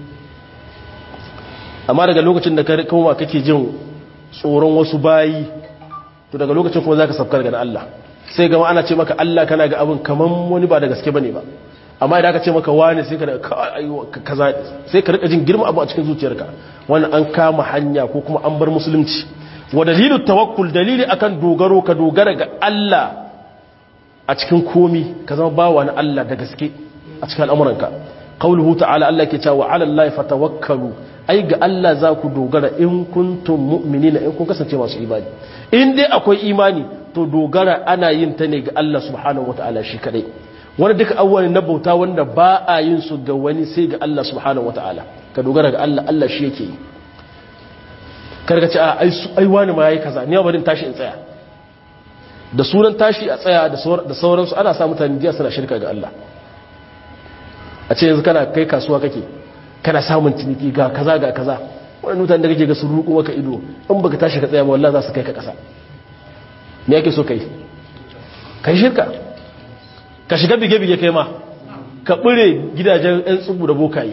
amma daga lokacin da ka koma kake jin tsoron wasu bayi to daga lokacin kuma zaka safkar ga Allah sai gama ana ce maka Allah kana ga abin kaman wani ba da gaske bane ba amma idan aka ce maka wani sai ka da kaza sai ka rika jin girma abu a cikin zuciyarka wannan an kama hanya ko kuma an bar musulunci wa dalilu tawakkul dalili akan dogaro ka dogara ga Allah a cikin komi ka zama bawa na Allah da gaske a cikin al'amuranka qauluhu ta'ala Allah ke cewa 'ala Allah fatawakkalu ai ga Allah za ku dogara in kuntum mu'minina in kun kasance masu imani in dai akwai imani to dogara ana yin ta ne ga Allah subhanahu wata'ala shi kadai wani duka awwalin na bauta wanda ba a yin su ga wani sai ga Allah subhanahu wata'ala ka dogara ga Allah Allah shi yake yi karka ce a ai wani ma yayi kaza ni ba barin tashi in tsaya da sunan tashi a tsaya da sauransu ana sa mutane jiya suna shirka ga Allah a ce yanzu kana kai kasuwa kake kana samun ciniki ga kaza ga kaza wani mutane da kake ga sun ruku maka ido in baka tashi ka tsaya ma wallahi za su kai ka kasa me yake so kai kai shirka ka shiga bige-bige kai ma ka bure gidajen 'yan tsubu da bokayi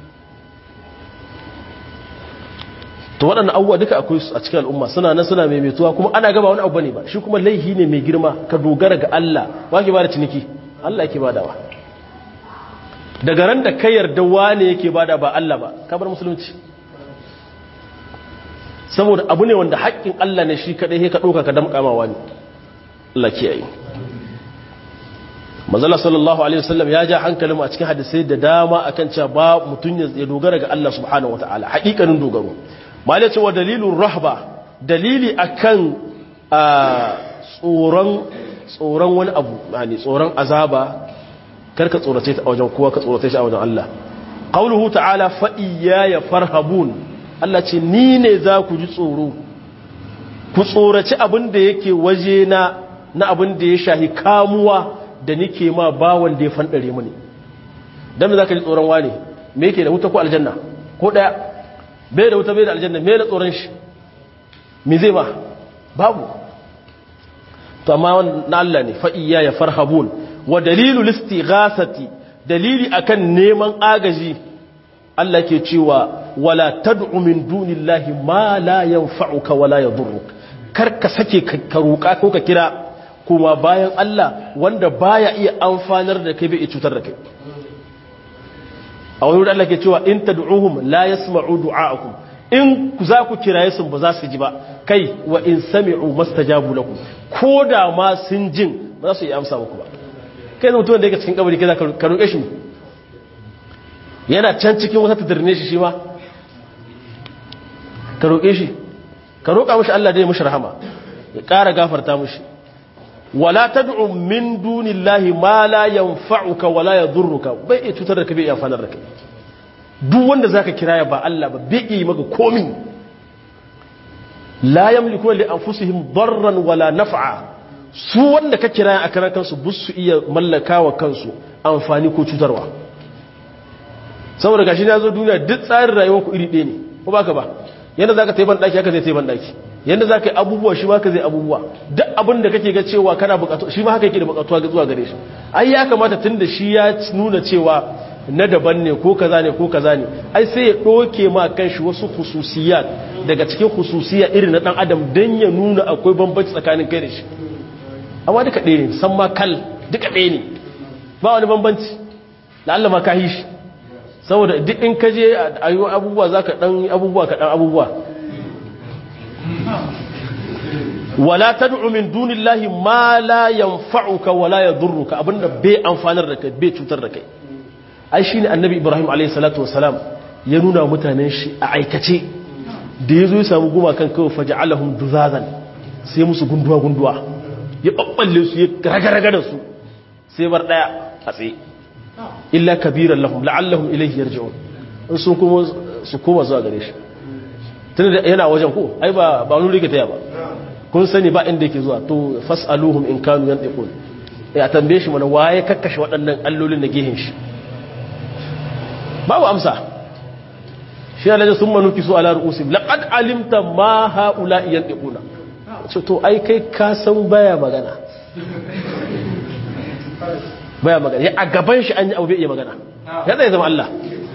to waɗannan abubuwa duka akwai a cikin al'umma suna nan suna maimaituwa kuma ana gaba wani abu ne ba shi kuma laihi ne mai girma ka dogara ga Allah ba ke ba da ciniki Allah yake badawa daga ran da kai yarda wane yake bada ba Allah ba ka bar musulunci saboda abu ne wanda haƙƙin Allah ne shi kaɗai ka ɗauka ka damƙa ma wani Allah kiyaye mazala sallallahu alaihi wasallam ya ja hankalin a cikin hadisai da dama akan cewa ba mutum ya dogara ga Allah subhanahu wataala haƙiƙanin dogaro malai cewa dalilun rahba dalili akan tsoron tsoron wani abu yani tsoron azaba karka tsorace ta a wajen kowa ka tsorace shi a wajen Allah qauluhu ta'ala fa iyaya farhabun Allah ce ni ne za ku ji tsoro ku tsoraci abin da yake waje na na abin da ya shahi kamuwa da nike ma bawan da ya fandare mu ne dan me zaka ji tsoron wane me yake da wuta ko aljanna ko daya bai da wuta bai da aljanna me da tsoron shi me zai ba babu to amma na Allah ne fa iyaya farhabun wa dalilu listighasati dalili akan neman agaji Allah ke cewa wala tad'u min dunillahi ma la yanfa'uka wala yadurruk kar ka sake ka roƙa ko ka kira kuma bayan Allah wanda baya iya amfanar da kai bai cutar da kai a wani wurin Allah ke cewa in tad'uhum la yasma'u du'a'akum in ku za ku kiraye su ba za su ji ba kai wa in sami'u mastajabu lakum ko da ma sun jin ba za su yi amsa muku ba kai mutum da yake cikin kabari kai za ka roƙe shi yana can cikin wata tadarne shi shi ma ka roƙe shi ka roƙa mashi Allah da ya mashi rahama ya ƙara gafarta mashi wala tad'u min dunillahi ma la yanfa'uka wala yadhurruka bai iya cutar da ka bai iya fanar da kai duk wanda zaka kiraya ba Allah ba bai iya maka komi la yamliku li anfusihim darran wala naf'a su wanda ka kiraya a karan kansu bus su iya mallakawa kansu amfani ko cutarwa saboda gashi na zo duniya duk tsarin rayuwar ku iri ɗaya ne ko baka ba yadda zaka tayi ban daki haka zai tayi ban daki yadda zaka yi abubuwa shi ma ka zai abubuwa duk abin da kake ga cewa kana bukatu shi ma haka yake da bukatuwa zuwa gare shi ai ya kamata tunda shi ya nuna cewa na daban ne ko kaza ne ko kaza ne ai sai ya doke ma kanshi wasu khususiyat daga cikin khususiya irin na dan adam dan ya nuna akwai bambanci tsakanin kai da shi amma duka ɗaya ne san ma kal duka ɗaya ne ba wani bambanci la'alla ma ka yi shi saboda duk in ka je a yi abubuwa za ka ɗan abubuwa ka ɗan abubuwa wala ta min dunillahi ma la yanfa'uka wala yadurruka abinda bai amfanar da kai bai cutar da kai ai shine annabi ibrahim alayhi salatu wasalam ya nuna mutanen shi a aikace da yazo ya samu guma kan kawai faja'alahum duzazan sai musu gunduwa gunduwa ya babballe su ya ragaraga da su sai bar daya a tsaye illa kabiran lahum la'allahum ilayhi yarji'un in sun kuma su koma zuwa gare shi tunda yana wajen ko ai ba ba wani rike taya ba kun sani ba inda yake zuwa to fas'aluhum in kanu yantiqun ya tambaye shi mana waye kakkashe waɗannan allolin da gehen shi babu amsa shi Allah ya summa nuki su ala ru'usim laqad alimta ma haula yantiquna ce to ai kai ka san baya magana baya magana ya a gaban shi an yi abu bai iya magana ya tsaye zama Allah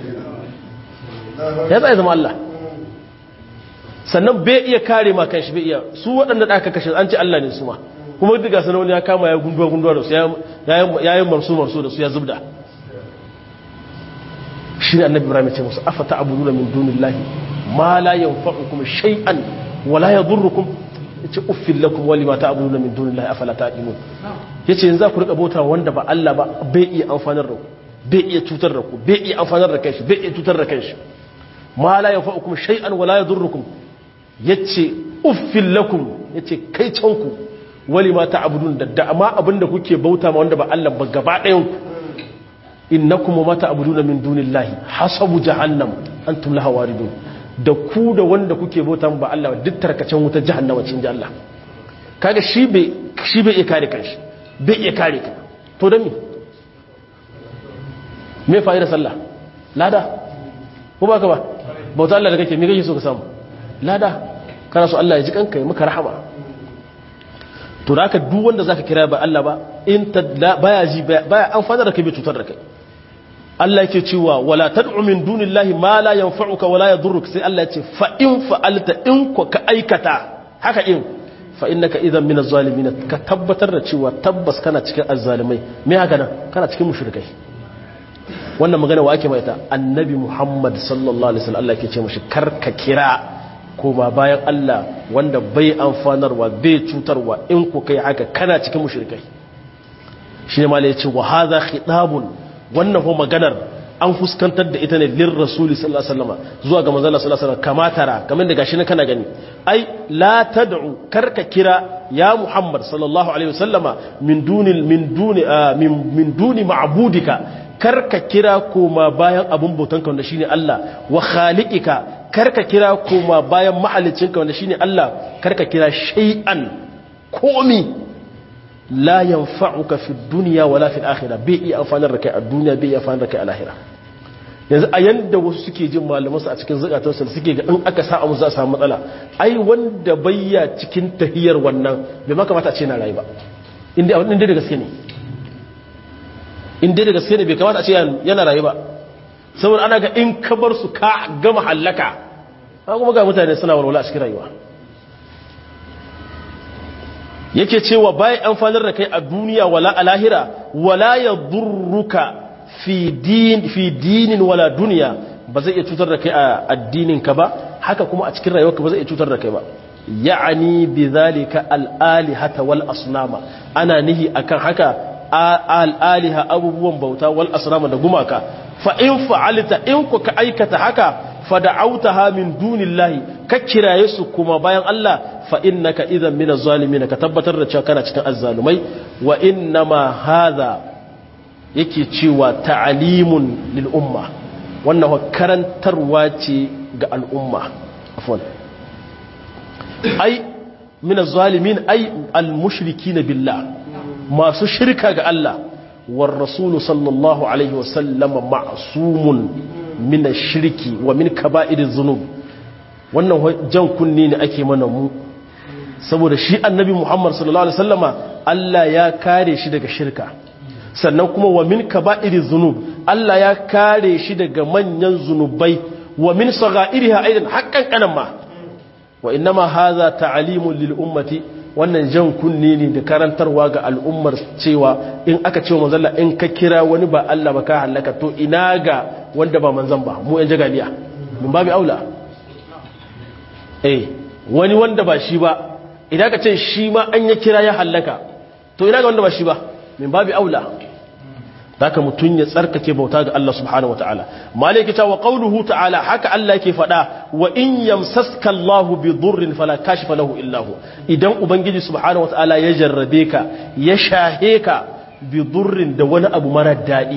ya tsaye zama Allah sannan bai iya kare ma kan shi bai iya su waɗanda da aka kashe an ce Allah ne su ma kuma duka sanar wani ya kama ya gunduwa gunduwa da su ya yi marsu marsu da su ya zubda shi ne annabi ibrahim ya ce musu afa ta'buduna min dunillahi ma la yanfa'ukum shay'an wa la yadurrukum yace uffil lakum wa lima ta'buduna min dunillahi afala taqimun yace yanzu ku rika bauta wanda ba Allah ba bai iya amfanar da ku bai iya cutar da ku bai iya amfanar da kanshi bai iya cutar da kanshi ma la yanfa'ukum shay'an wa la yadurrukum yace uffil lakum yace kai canku wali ma ta'budun da dama abinda kuke bauta ma wanda ba Allah ba gaba ɗayan ku innakum ma ta'buduna min dunillahi hasabu jahannam antum laha waridun da ku da wanda kuke bauta ba Allah duk tarkacen wuta jahannama cin ji Allah kaga shi bai shi bai iya kare kanshi bai iya kare ka to dan me me fa'ida sallah lada ko ba ka ba bauta Allah da kake me kake so ka samu lada kana so Allah ya ji kanka ya maka rahama to da haka duk wanda zaka kira ba Allah ba in ta baya ji baya amfana da kai bai cutar da kai Allah yake cewa wala tad'u min dunillahi ma la yanfa'uka wala yadurruka sai Allah ya ce fa in fa'alta in ko ka aikata haka in fa innaka idan min az-zalimin ka tabbatar da cewa tabbas kana cikin azzalimai me haka nan kana cikin mushrikai wannan magana wa ake maita annabi Muhammad sallallahu alaihi wasallam Allah yake ce mashi karka kira koma bayan Allah wanda bai amfanarwa bai cutarwa in ku kai haka kana cikin mushrikai shi ne malai ce wa hadha khitabun wannan ho maganar an fuskantar da ita ne lir rasuli sallallahu alaihi wasallam zuwa ga manzon sallallahu alaihi wasallam kamatara kamar da gashi ne kana gani ai la tad'u karka kira ya muhammad sallallahu alaihi wasallama min duni min duni min duni ma'budika karka kira koma bayan abun bautanka wanda shine Allah wa khaliqika karka kira koma bayan mahalicinka wanda shine Allah karka kira shay'an komi la yanfa'uka fi dunya wala fil akhirah bai iya amfanar da kai a duniya bai iya amfanar da kai a lahira yanzu a yanda wasu suke jin malaman su a cikin zakatarsu suke ga in aka sa musu za a samu matsala ai wanda bayya cikin tahiyar wannan bai maka mata a ce na rayu ba inda inda da gaske ne inda da gaske ne bai kamata a ce yana rayu ba saboda ana ga in ka bar su ka gama hallaka kuma ga mutane suna walwala a cikin rayuwa yake cewa bayan amfanar da kai a duniya wala a lahira wala ya durruka fi dinin wala duniya ba zai iya cutar da kai a addininka ba haka kuma a cikin rayuwarka ba zai iya cutar da kai ba ya'ani bi zalika al'alihata wal asnama ana nihi akan haka al'aliha abubuwan bauta wal asnama da gumaka fa in fa'alta in ku ka aikata haka fada'autaha min dunillahi ka kiraye su kuma bayan Allah fa innaka idan min az-zalimin ka tabbatar da cewa kana cikin azzalumai wa innama hadha yake cewa ta'alimun lil umma wannan karantarwa ce ga al'umma afwan ai min az-zalimin ai al-mushrikin billah masu shirka ga Allah war rasulu sallallahu alaihi wasallam ma'sumun min shirki wa min kaba'iriz zunub wannan jan kunni ne ake mana mu saboda shi annabi Muhammad sallallahu alaihi wasallama Allah ya kare shi daga shirka sannan kuma wa min kaba'iriz zunub Allah ya kare shi daga manyan zunubai wa min sagha'iriha aidan haqqan kanan ma wa innama hadha ta'limun lil ummati wannan jan kunni ne da karantarwa ga al'ummar cewa in aka ce manzalla in ka kira wani ba Allah ba ka halaka to ina ga wanda ba manzan ba mu yan jagaliya min babu aula eh wani wanda ba shi ba idan ka ce shi ma an ya kira ya halaka to ina ga wanda ba shi ba min babu aula haka mutum ya tsarkake bauta ga Allah subhanahu wataala malaki ta wa qawluhu ta'ala haka Allah yake fada wa in yamsaska Allah bi dhurrin fala kashifa lahu illa hu idan ubangiji subhanahu wataala ya jarrabe ka ya shahe ka bi dhurrin da wani abu mara dadi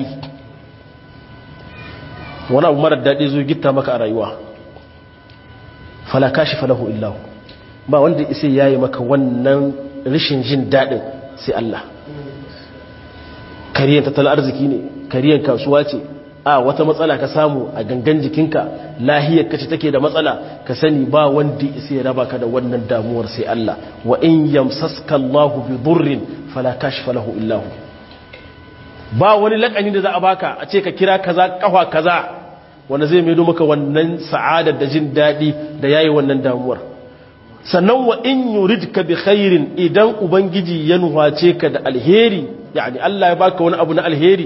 wani abu mara dadi zo gitta maka a rayuwa fala kashifa lahu illa hu ba wanda isa yayi maka wannan rashin jin dadin sai Allah kariyan tattalin arziki ne kariyan kasuwa ce a wata matsala ka samu a gangan jikinka lahiyar kace take da matsala ka sani ba wanda isa ya raba ka da wannan damuwar sai Allah wa in yamsaska Allah bi durrin fala kashfa lahu illa hu ba wani lakani da za a baka a ce ka kira kaza kafa kaza wanda zai maido maka wannan sa'adar da jin dadi da yayi wannan damuwar sannan wa in yuridka bi khairin idan ubangiji ya nuhace ka da alheri yani Allah ya baka wani abu na alheri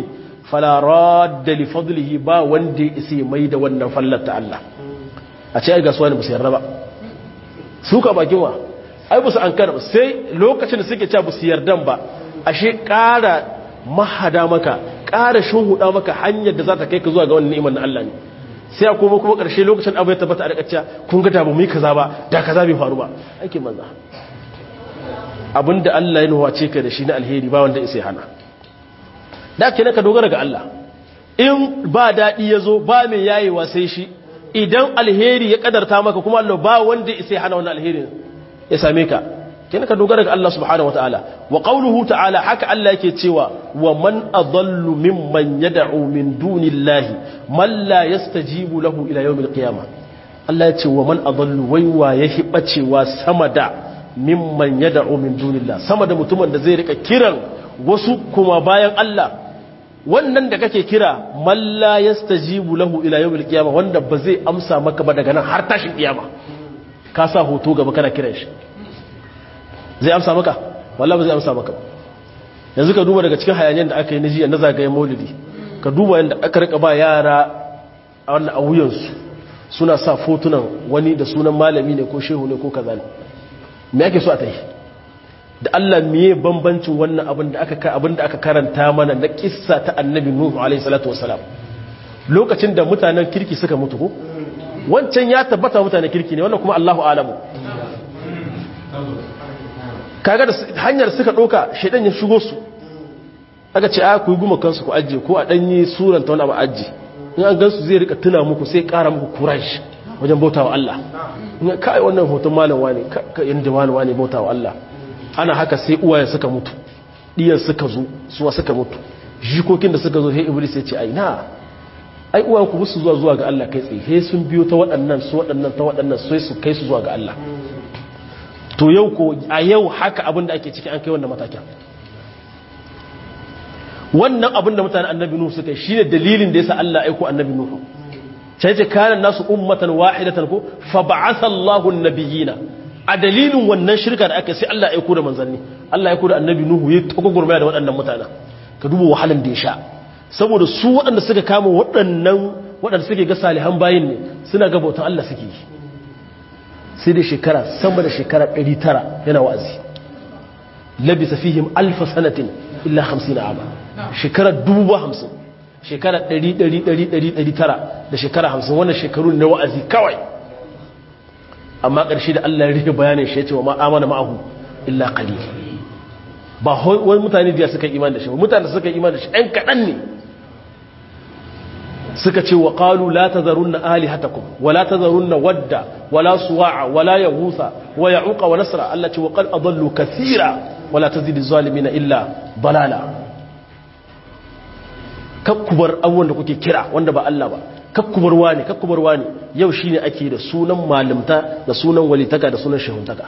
fala radda li fadlihi ba wanda ya mai da wannan fallar ta Allah a ce ai gasuwa ne ba su yarda ba su ka bakin wa ai ba su an kara sai lokacin da suke cewa ba su yardan ba ashe ƙara mahada maka ƙara shuhuda maka hanyar da za ta kai ka zuwa ga wannan ni'imar na Allah ne sai a koma kuma ƙarshe lokacin abu ya tabbata a rikacciya kun ga da ba mu yi kaza ba da kaza bai faru ba ake manza abinda Allah ya nuwace ka da shi na alheri ba wanda isa hana da ke ka dogara ga Allah in ba daɗi ya zo ba mai yayewa sai shi idan alheri ya kadarta maka kuma Allah ba wanda isa hana wannan alherin ya same ka kenan ka dogara ga Allah subhanahu wataala wa qawluhu ta'ala haka Allah yake cewa wa man adallu mimman yad'u min dunillahi man la yastajibu lahu ila yawmil qiyamah Allah ya ce wa man adallu wai wa yahi bacewa sama da mimman yad'u min dunillah sama da mutumin da zai rika kiran wasu kuma bayan Allah wannan da kake kira man la yastajibu lahu ila yawmil qiyamah wanda ba zai amsa maka ba daga nan har tashin kiyama ka sa hoto gaba kana kiran shi zai amsa maka wallahi ba zai amsa maka yanzu ka duba daga cikin hayaniyar da aka yi na jiya na zagayen maulidi ka duba yadda aka rika ba yara a wannan awuyansu suna sa fotunan wani da sunan malami ne ko shehu ne ko kaza ne me ake so a tayi da Allah miye bambancin wannan abin da aka abin da aka karanta mana na kissa ta annabi nuhu alaihi salatu wasalam lokacin da mutanen kirki suka mutu ko wancan ya tabbata mutanen kirki ne wannan kuma Allahu alamu kaga da hanyar suka ɗauka shaidan ya shigo su aka ce a ku yi guma kansu ku ajiye ko a ɗanyi suranta wani abu ajiye in an gansu zai rika tuna muku sai ƙara muku kurash wajen bautawa Allah in kai wannan hoton malam wani ka yanda malam wani bautawa Allah ana haka sai uwaye suka mutu diyan suka zo suwa suka mutu jikokin da suka zo sai iblis ya ce ai na ai uwayen ku musu zuwa zuwa ga Allah kai tsaye sai sun biyo ta waɗannan su waɗannan ta waɗannan sai su kai su zuwa ga Allah to yau ko a yau haka abin da ake ciki an kai wannan matakin wannan abin da mutanen annabi nuhu suka yi shine dalilin da yasa Allah aiko annabi nuhu sai ce kana nasu ummatan wahidatan ko fa ba'atha Allahu an-nabiyina a dalilin wannan shirka da aka sai Allah aiko da manzanni Allah aiko da annabi nuhu ya tako gurmaya da waɗannan mutanen ka duba wahalan da ya sha saboda su waɗanda suka kama waɗannan waɗanda suke ga salihan bayin ne suna ga bautan Allah suke yi sai da shekara sama da shekara 900 yana wa'azi labisa fihim alfa sanatin illa 50 aba shekara 50 shekara 100 da shekara 50 wannan shekaru na wa'azi kawai amma ƙarshe da Allah ya rike bayanin shi ya ce wa ma amana ma'ahu illa qalil ba wani mutane da suka iman da shi mutane suka iman da shi ɗan kaɗan ne suka ce wa qalu la tazarunna alihatakum wa la tazarunna wadda wa la suwa'a wa la yaghutha wa ya'uqa wa nasra Allah ce wa qad adallu kathira wa la tazidu zalimina illa balala kakkubar abubuwan da kuke kira wanda ba Allah ba kakkubar wani kakkubar wani yau shine ake da sunan malimta da sunan walitaka da sunan shehuntaka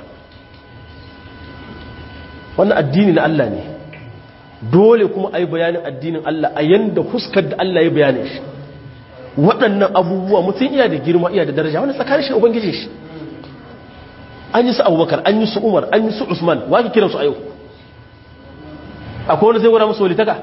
wannan addini na Allah ne dole kuma ai bayanin addinin Allah a yanda huskar da Allah ya bayane shi waɗannan abubuwa mutum iya da girma iya da daraja wani tsakanin shi da ubangijin shi an yi su abubakar an yi su umar an yi su usman wa ke kiransu a yau akwai wani zai wura musu walitaka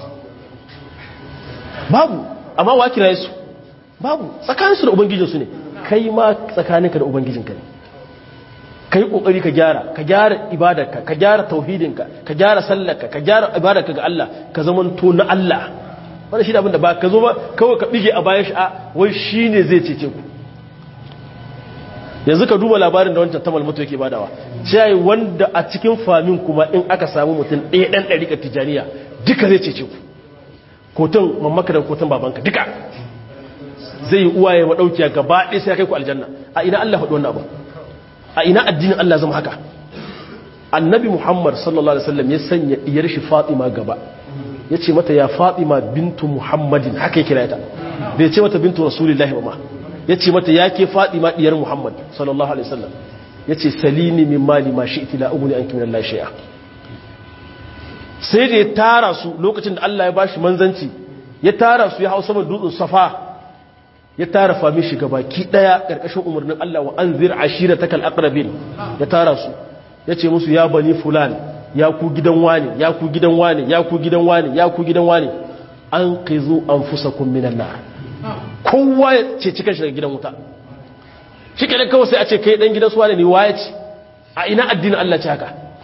babu amma wa kira su babu tsakaninsu da ubangijinsu ne kai ma tsakaninka da ubangijinka ne ka yi ƙoƙari ka gyara ka gyara ibadarka ka gyara tauhidinka ka gyara sallarka ka gyara ibadarka ga Allah ka zamanto na Allah wanda shi da abinda ba ka zo ba kawai ka bige a bayan sha'a wai shi ne zai cece ku yanzu ka duba labarin da wancan tamal mutu yake badawa sai wanda a cikin famin kuma in aka samu mutum ɗaya ɗan ɗari ka tijaniya duka zai cece ku kotun mamaka da kotun babanka duka zai yi uwaye maɗaukiya gaba ɗaya sai ya kai ku aljanna a ina Allah faɗi wannan abu a ina addinin Allah zama haka annabi Muhammad sallallahu alaihi wasallam ya sanya diyar shi Fatima gaba ya ce mata ya Fatima bintu Muhammadin haka ya kira ta bai ce mata bintu Rasulullahi ba ma ya ce mata ya ke Fatima diyar Muhammad sallallahu alaihi wasallam ya ce salini min mali ma shi'ti la ugni anki min Allah shay'a sai da ya tara su lokacin da Allah ya bashi manzanci ya tara su ya hau saman dutsen Safa ya tara fami shi gabaki daya karkashin umarnin Allah wa anzir ashiratakal aqrabin ya tara su yace musu ya bani fulan ya ku gidan wani ya ku gidan wani ya ku gidan wani ya ku gidan wani anqizu anfusakum minan nar kowa ya ce cikin shi daga gidan wuta shi kenan kawai sai a ce kai dan gidan suwa ne waye ce a ina addinin Allah ce haka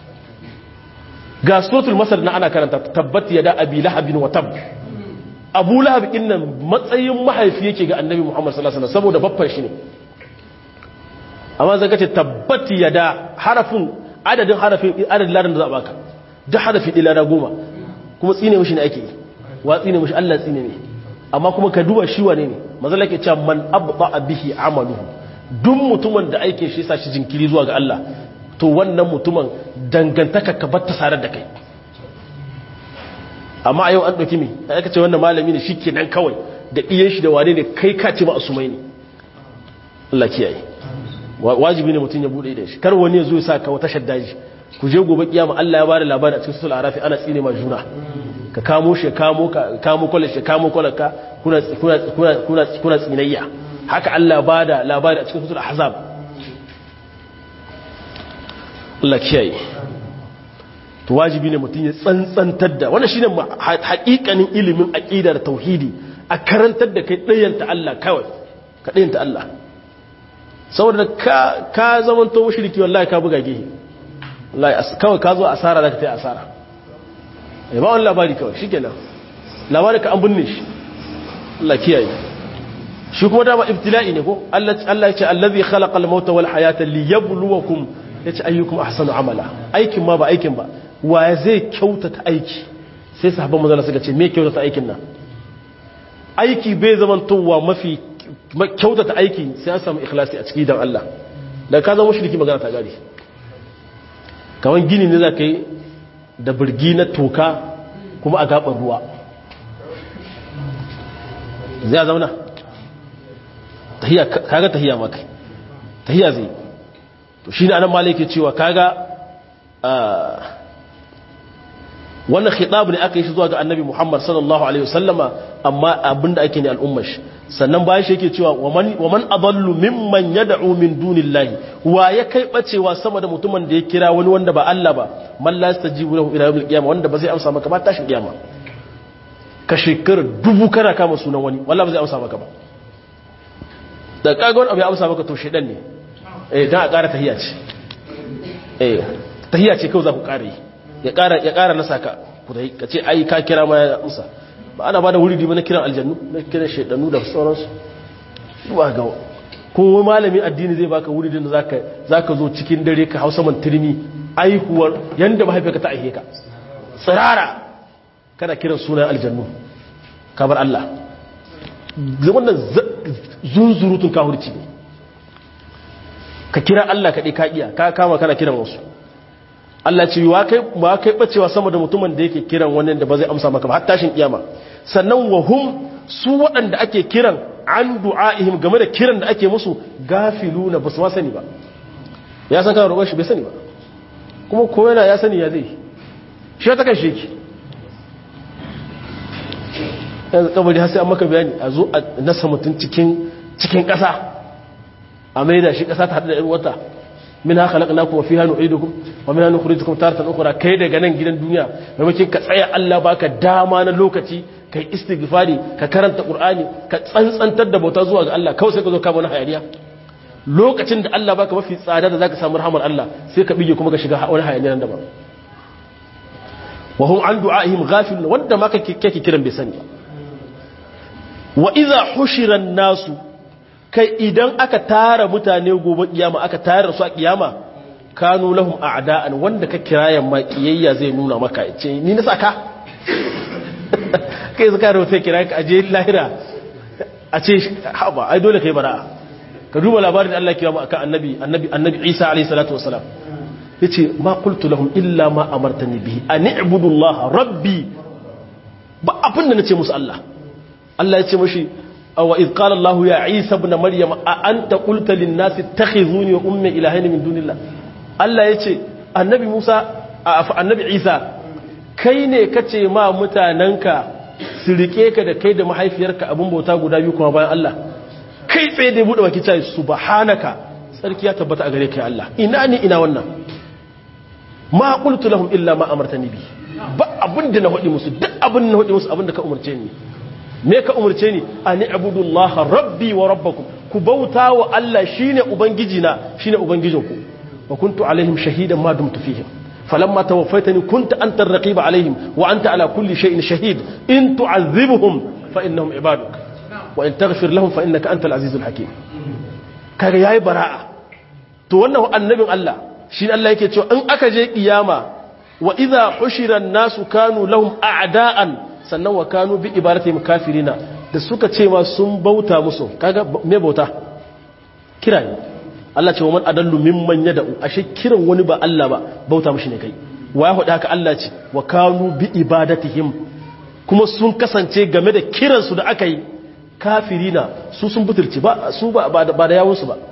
ga suratul masar na ana karanta tabbat yada abi lahabin wa tab abu lahab innan matsayin mahaifi yake ga annabi muhammad sallallahu alaihi wasallam saboda babban shi ne amma zaka ce tabbat yada harafin adadin harafin adadin ladan da za a baka duk harafi ɗaya lada goma kuma tsine mishi ne ake yi wa tsine mishi Allah tsine ne amma kuma ka duba shi wane ne mazala ke cewa man abba bihi amaluhu duk mutumin da aikin shi sa shi jinkiri zuwa ga Allah to wannan mutumin dangantaka ka bar ta sarar da kai amma a yau an ɗauki mi aka ce wannan malami ne shi nan kawai da iyan shi da wane ne kai ka ce ma asumai ne Allah kiyaye wajibi ne mutum ya bude da shi kar wani ya zo ya sa ka wata shaddaji ku je gobe kiyama Allah ya bada labari a cikin sura arafi ana tsine ma juna ka kamo shi kamo ka kamo kwallo shi kamo kwallo ka kuna kuna kuna kuna tsinayya haka Allah bada labari a cikin sura ahzab Allah kiyaye to wajibi ne mutum ya tsantsantar da wannan shine haƙiƙanin ilimin aqida da tauhidi a karantar da kai ɗayanta Allah kawai ka ɗayanta Allah saboda ka ka zamanto mushriki wallahi ka buga gehe wallahi kawai ka zo asara zaka ta asara eh ba wani labari kawai shikenan labari ka an binne shi Allah kiyaye shi kuma dama ibtila'i ne ko Allah Allah ya ce allazi khalaqa al-mauta wal hayata liyabluwakum yace ayyukum ahsanu amala aikin ma ba aikin ba wa zai kyautata aiki sai sahabban manzon suka ce me kyautata aikin nan aiki bai zamantowa mafi kyautata aiki sai an samu ikhlasi a ciki dan Allah da ka zama mushriki magana ta gari kawan gini ne za ka yi da birgi na toka kuma a gaɓar ruwa zai zauna kaga tahiya maka tahiya zai to shi ne anan ma ke cewa kaga wannan khitab ne aka yi shi zuwa ga annabi Muhammad sallallahu alaihi wasallama amma abinda ake ne al'ummar shi sannan bayan shi yake cewa wa man adallu mimman yad'u min dunillahi wa ya kai bacewa sama da mutumin da ya kira wani wanda ba Allah ba man la yastajibu lahu ila yawmil qiyamah wanda ba zai amsa maka ba tashin kiyama ka shekara dubu kana kama sunan wani wallahi ba zai amsa maka ba da kaga wani abu ya amsa maka to shedan ne eh dan a ƙara tahiyya ce eh tahiyya ce kawai za ku ƙara yi ya ƙara ya ƙara nasa ka ku dai ka ce ai ka kira ma ya amsa ba ana ba da wuri ba na kiran aljannu na kiran shaidanu da sauransu ba ga ko malamin addini zai baka wuri da zaka zaka zo cikin dare ka hausa man turmi aihuwar yanda mahaifiyarka ta aihe ka tsirara kana kiran sunan aljannu kabar Allah wannan zunzurutun kahurci ne ka kira Allah kaɗai ka iya ka kama kana kiran wasu Allah ce wa kai ba kai bacewa sama da mutumin da yake kiran wannan da ba zai amsa maka ba har tashin kiyama sannan wa hum su waɗanda ake kiran an du'aihim game da kiran da ake musu gafiluna ba su ma sani ba ya san kana roƙon shi bai sani ba kuma ko yana ya sani ya zai shi ta kan sheki yanzu kabari har sai an maka bayani a zo a nasa mutum cikin cikin ƙasa a maida shi ƙasa ta haɗu da ‘yan wata min haka laƙa kuma fi hannu aidukum wa min hannu kuri tukun taratan ukura kai daga nan gidan duniya maimakon ka tsaya Allah baka dama na lokaci ka yi istighfari ka karanta qur'ani ka tsantsantar da bauta zuwa ga Allah kawai sai ka zo kama wani hayaniya lokacin da Allah baka mafi tsada da zaka samu rahmar Allah sai ka bige kuma ka shiga wani hayaniya nan daban wa hum an du'aihim ghafilun wanda ma kake kake kiran bai sani wa idza hushira nasu kai idan aka tara mutane gobe kiyama aka tara su a kiyama kanu lahum a'da'an wanda ka kirayan ma kiyayya zai nuna maka ce ni na saka kai zaka da sai kira ka aje lahira a ce haba ai dole kai bara'a ka duba labarin da Allah ya kiyama akan annabi annabi annabi Isa alayhi salatu wasalam yace ma qultu lahum illa ma amartani bihi an i'budu Allah rabbi ba abin da nace musu Allah Allah ya ce mashi wa iz qala Allah ya Isa ibn Maryam a anta qulta lin nasi ittakhizuni wa ummi ilahayn min dunillah Allah ya ce annabi Musa annabi Isa kai ne kace ma mutananka su rike ka da kai da mahaifiyarka abin bauta guda biyu kuma bayan Allah kai tsaye da bude baki cewa subhanaka sarki ya tabbata a gare kai Allah ina ni ina wannan ma qultu lahum illa ma amartani bi ba abin da na hudi musu duk abin da na hudi musu abin da ka umarce ni me ka umarce ni an ibudullaha rabbi wa rabbakum ku bauta wa Allah shine ubangiji na shine ubangijinku wa kuntu alaihim shahidan ma dumtu fihim falamma tawaffaytani kunta anta ar-raqib alaihim wa anta ala kulli shay'in shahid in tu'adhibhum fa innahum ibaduk wa in taghfir lahum fa innaka antal azizul hakim kaga yayi bara'a to wannan annabin Allah shi Allah yake cewa in aka je kiyama wa idha hushira an-nasu kanu lahum a'da'an sannan wa kanu bi ibadatihim kafirina da suka ce ma sun bauta musu kaga me bauta kira ne Allah ce wa man adallu mimman yad'u ashe kiran wani ba Allah ba bauta mushi ne kai wa ya faɗa haka Allah ce wa kanu bi ibadatihim kuma sun kasance game da kiransu da aka yi kafirina su sun butulci ba su ba ba da yawunsu ba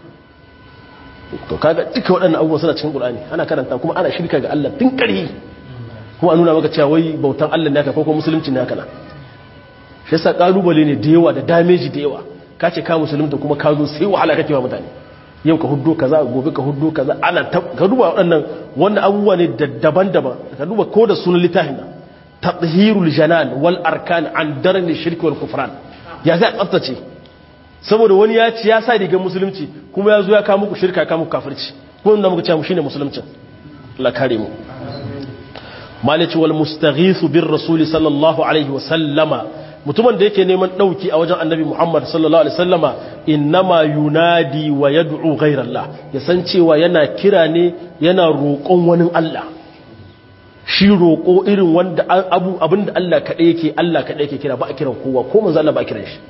to kaga duka waɗannan abubuwan suna cikin Qur'ani ana karanta kuma ana shirka ga Allah tun ƙarhi kuma a nuna maka cewa wai bautan Allah ne haka ko kuma musulunci ne haka na shi yasa kalubale ne da yawa da dameji da yawa ka ce ka musulunta kuma ka zo sai wahala kake wa mutane yau ka huddo kaza gobe ka huddo kaza ana ka duba waɗannan wannan abubuwa ne daban-daban ka duba ko da sunan littafin nan tathhirul janan wal arkan an darni shirki wal kufran ya zai tsaftace saboda wani ya ci ya sa rigar musulunci kuma ya zo ya kawo muku shirka kawo muku kafirci ko inda muka ce mu shine musuluncin Allah kare mu malici wal mustaghisu bir rasuli sallallahu alaihi wa sallama mutumin da yake neman dauki a wajen annabi Muhammad sallallahu alaihi wasallama innama yunadi wa yad'u ghayra Allah ya san cewa yana kira ne yana roƙon wani Allah shi roƙo irin wanda abu abinda Allah kaɗai yake Allah kaɗai yake kira ba a kiran kowa ko manzo Allah ba a kiran shi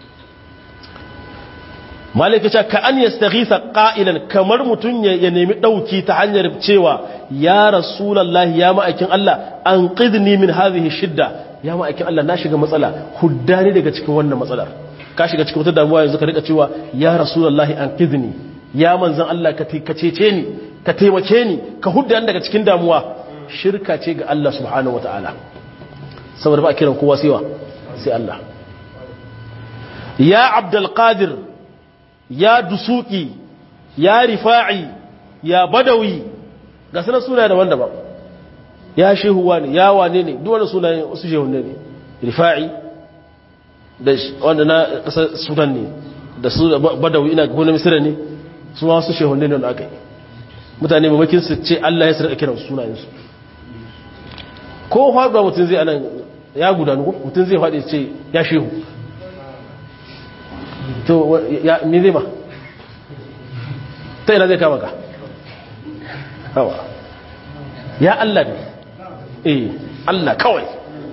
malaka ce ka an yastaghisa qa'ilan kamar mutun ya nemi dauki ta hanyar cewa ya rasulullahi ya ma'aikin Allah an qidni min hadhihi shidda ya ma'aikin Allah na shiga matsala huddani daga cikin wannan matsalar ka shiga cikin wata damuwa yanzu ka rika cewa ya rasulullahi an qidni ya manzon Allah ka ka cece ni ka taimake ni ka huddani daga cikin damuwa shirka ce ga Allah subhanahu wataala saboda ba kiran kowa sai wa sai Allah ya abdul qadir ya dusuki ya rifa'i ya badawi ga sanar suna daban-daban ya shehuwa ne ya wane ne duk wani sunayen wasu shehun ne rifa'i da wanda na kasar sudan ne da su badawi ina gona misira ne su wasu shehun ne wanda aka yi mutane mamakin su ce allah ya sarka kiran sunayensu ko haɗuwa mutum zai anan ya gudanu mutum zai faɗi ce ya shehu to ya me zai ba ta ina zai kama ka hawa ya Allah ne eh Allah kawai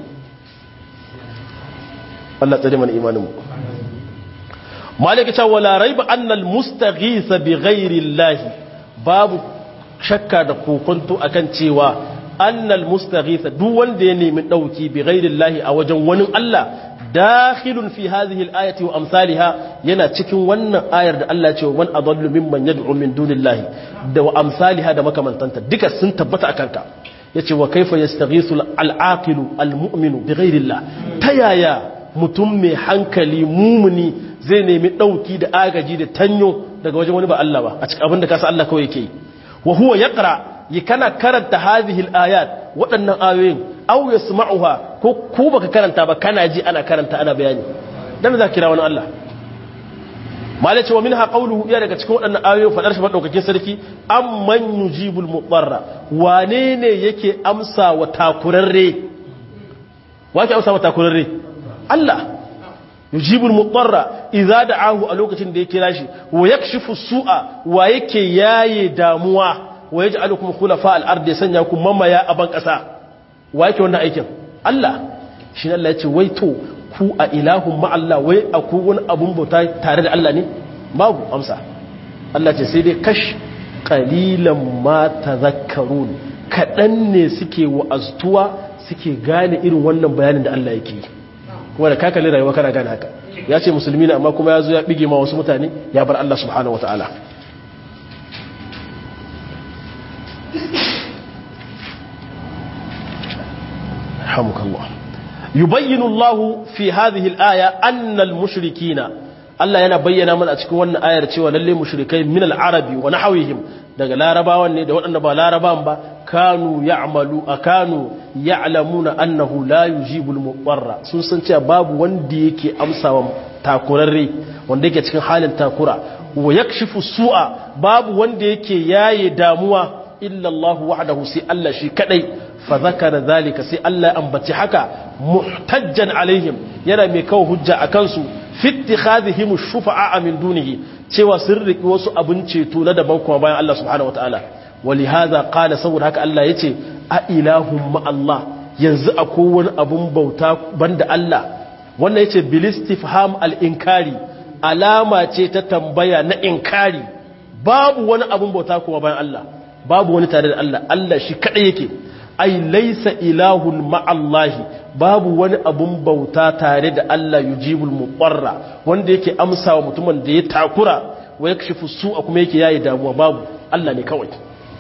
Allah tsare mana imaninmu malaka ta wala raiba annal mustaghisa bi ghairi Allah babu shakka da kokonto akan cewa annal mustaghisa duk wanda ya nemi dauki bi ghairi Allah a wajen wani Allah dakhilun fi hadhihi al-ayati wa amsalha yana cikin wannan ayar da Allah ya ce man adallu mimman yad'u min dunillahi da wa amsalha da makamantanta duka sun tabbata akan ka yace wa kaifa yastaghisu al-aqilu al-mu'minu bighayri Allah tayaya mutum mai hankali mumuni zai nemi dauki da agaji da tanyo daga wajen wani ba Allah ba a cikin abinda kasa Allah kawai yake wa huwa yaqra yi kana karanta hadhihi al-ayat waɗannan ayoyin aw yasma'uha ko ko baka karanta ba kana ji ana karanta ana bayani dan za kira wani Allah malace wa minha qawluhu ya daga cikin waɗannan ayoyin fadar shi madaukakin sarki amman yujibul mudarra wane ne yake amsa wa takurarre wake amsa wa takurarre Allah yujibul mudarra idza da'ahu a lokacin da ya kira shi wa yakshifu su'a wa yake yaye damuwa wa yaj'alukum khulafa al-ard ya sanya ku mamaya a ban kasa wa yake wannan aikin Allah shi Allah ya ce wai to ku a ilahun ma Allah wai akwai wani abun bauta tare da Allah ne babu amsa Allah ce sai dai kash qalilan ma tadhakkarun kadan ne suke wa'aztuwa suke gane irin wannan bayanin da Allah yake kuma da kakalin rayuwa kana gane haka ya ce musulmi ne amma kuma ya zo ya bige ma wasu mutane ya bar Allah subhanahu wataala رحمك الله يبين الله في هذه الآية أن المشركين Allah yana bayyana mana a cikin wannan ayar cewa lalle mushrikai min al-arabi wa nahawihim daga larabawan ne da waɗanda ba larabawan ba kanu ya'malu akanu ya'lamuna annahu la yujibul mudarra sun san cewa babu wanda yake amsawa takurarre wanda yake cikin halin takura wa yakshifu su'a babu wanda yake yaye damuwa illa Allah wahdahu sai Allah shi kadai fa zakara zalika sai Allah ya ambaci haka muhtajjan alaihim yana mai kawo hujja akan su fi ittikhadhihim shufa'a min dunihi cewa sun riki wasu abin ceto na daban kuma bayan Allah subhanahu wataala ولهذا قال saboda haka Allah yace a ilahum ma Allah yanzu akwai wani abun bauta banda Allah wannan yace bil istifham al inkari alama ce ta tambaya na inkari babu wani abun bauta kuma bayan Allah babu wani tare da Allah Allah shi kadai yake ai laysa ilahun ma Allah babu wani abun bauta tare da Allah yujibul muqarra wanda yake amsawa mutumin da ya takura wa yakshifu su'a kuma yake yayi damuwa babu Allah ne kawai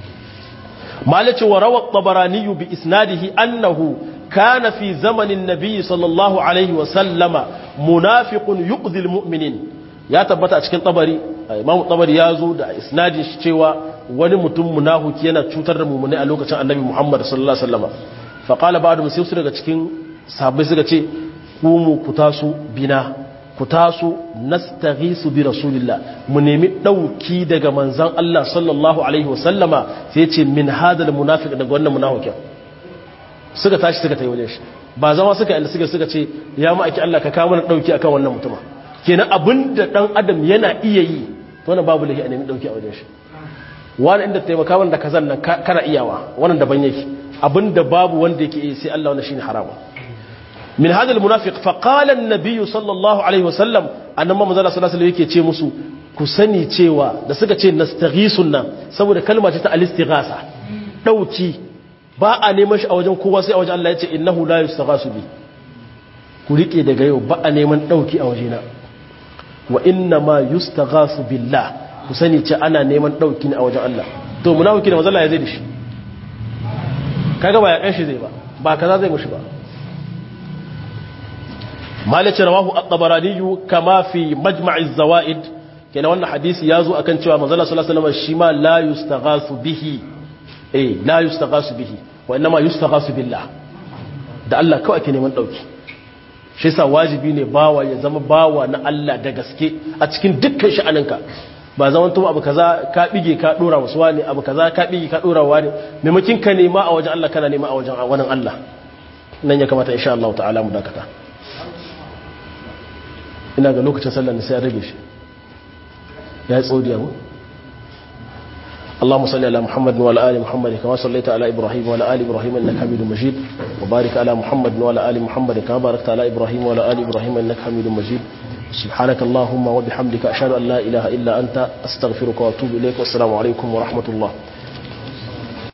مالك وروى الطبراني بإسناده أنه كان في زمن النبي صلى الله عليه وسلم منافق يؤذي المؤمنين ya tabbata a cikin tabari imam tabari ya zo da isnadin shi cewa wani mutum munafiki yana cutar da mumuni a lokacin annabi Muhammad sallallahu alaihi wasallam fa qala ba'du sai su daga cikin sahabbai suka ce kumu ku taso bina ku taso nastaghisu bi rasulillah mu nemi dauki daga manzon Allah sallallahu alaihi wasallama sai ce min hadal munafiq daga wannan munafikin suka tashi suka tayi wajen shi ba zama suka inda suka suka ce ya ma aki Allah ka kawo mana dauki akan wannan mutuma kenan abinda dan adam yana iya yi to wannan babu lahi a nemi dauki a wajen shi wani inda taimaka wanda kazan nan kana iyawa wannan daban yake abinda babu wanda yake yi sai Allah wannan shine haramun min hadal munafiq fa qala an-nabiy sallallahu alaihi wasallam annabi manzo sallallahu alaihi yake ce musu ku sani cewa da suka ce nastaghisun nan saboda kalma ce ta al-istighasa dauki ba a neman shi a wajen kowa sai a wajen Allah ya ce innahu la yustaghasu bi ku rike daga yau ba a neman dauki a wajena wa inna ma yustaghasu billah ku sani ce ana neman dauki ne a wajen Allah to munafiki da manzo Allah ya zai da shi kaga ba ya kan shi zai ba ba kaza zai mushi ba مالك رواه الطبراني كما في مجمع الزوائد كان wannan hadisi yazo akan cewa manzo Allah sallallahu alaihi wasallam shi ma la yustaghasu bihi eh la yustaghasu bihi wa inma yustaghasu billah da Allah kawai ake neman dauki shi yasa wajibi ne bawa ya zama bawa na Allah da gaske a cikin dukkan sha'aninka ba zaman tuma abu kaza ka bige ka dora wasu wani abu kaza ka bige ka dora wani maimakin ka nema a wajen Allah kana nema a wajen wannan Allah nan ya kamata insha Allah ta'ala mu dakata ina ga lokacin sallar sai ya rage shi ya yi tsodiya mu اللهم صل على محمد وعلى ال محمد كما صليت على ابراهيم وعلى ال ابراهيم انك حميد مجيد وبارك على محمد وعلى ال محمد كما باركت على ابراهيم وعلى ال ابراهيم انك حميد مجيد سبحانك اللهم وبحمدك اشهد ان لا اله الا انت استغفرك واتوب اليك والسلام عليكم ورحمه الله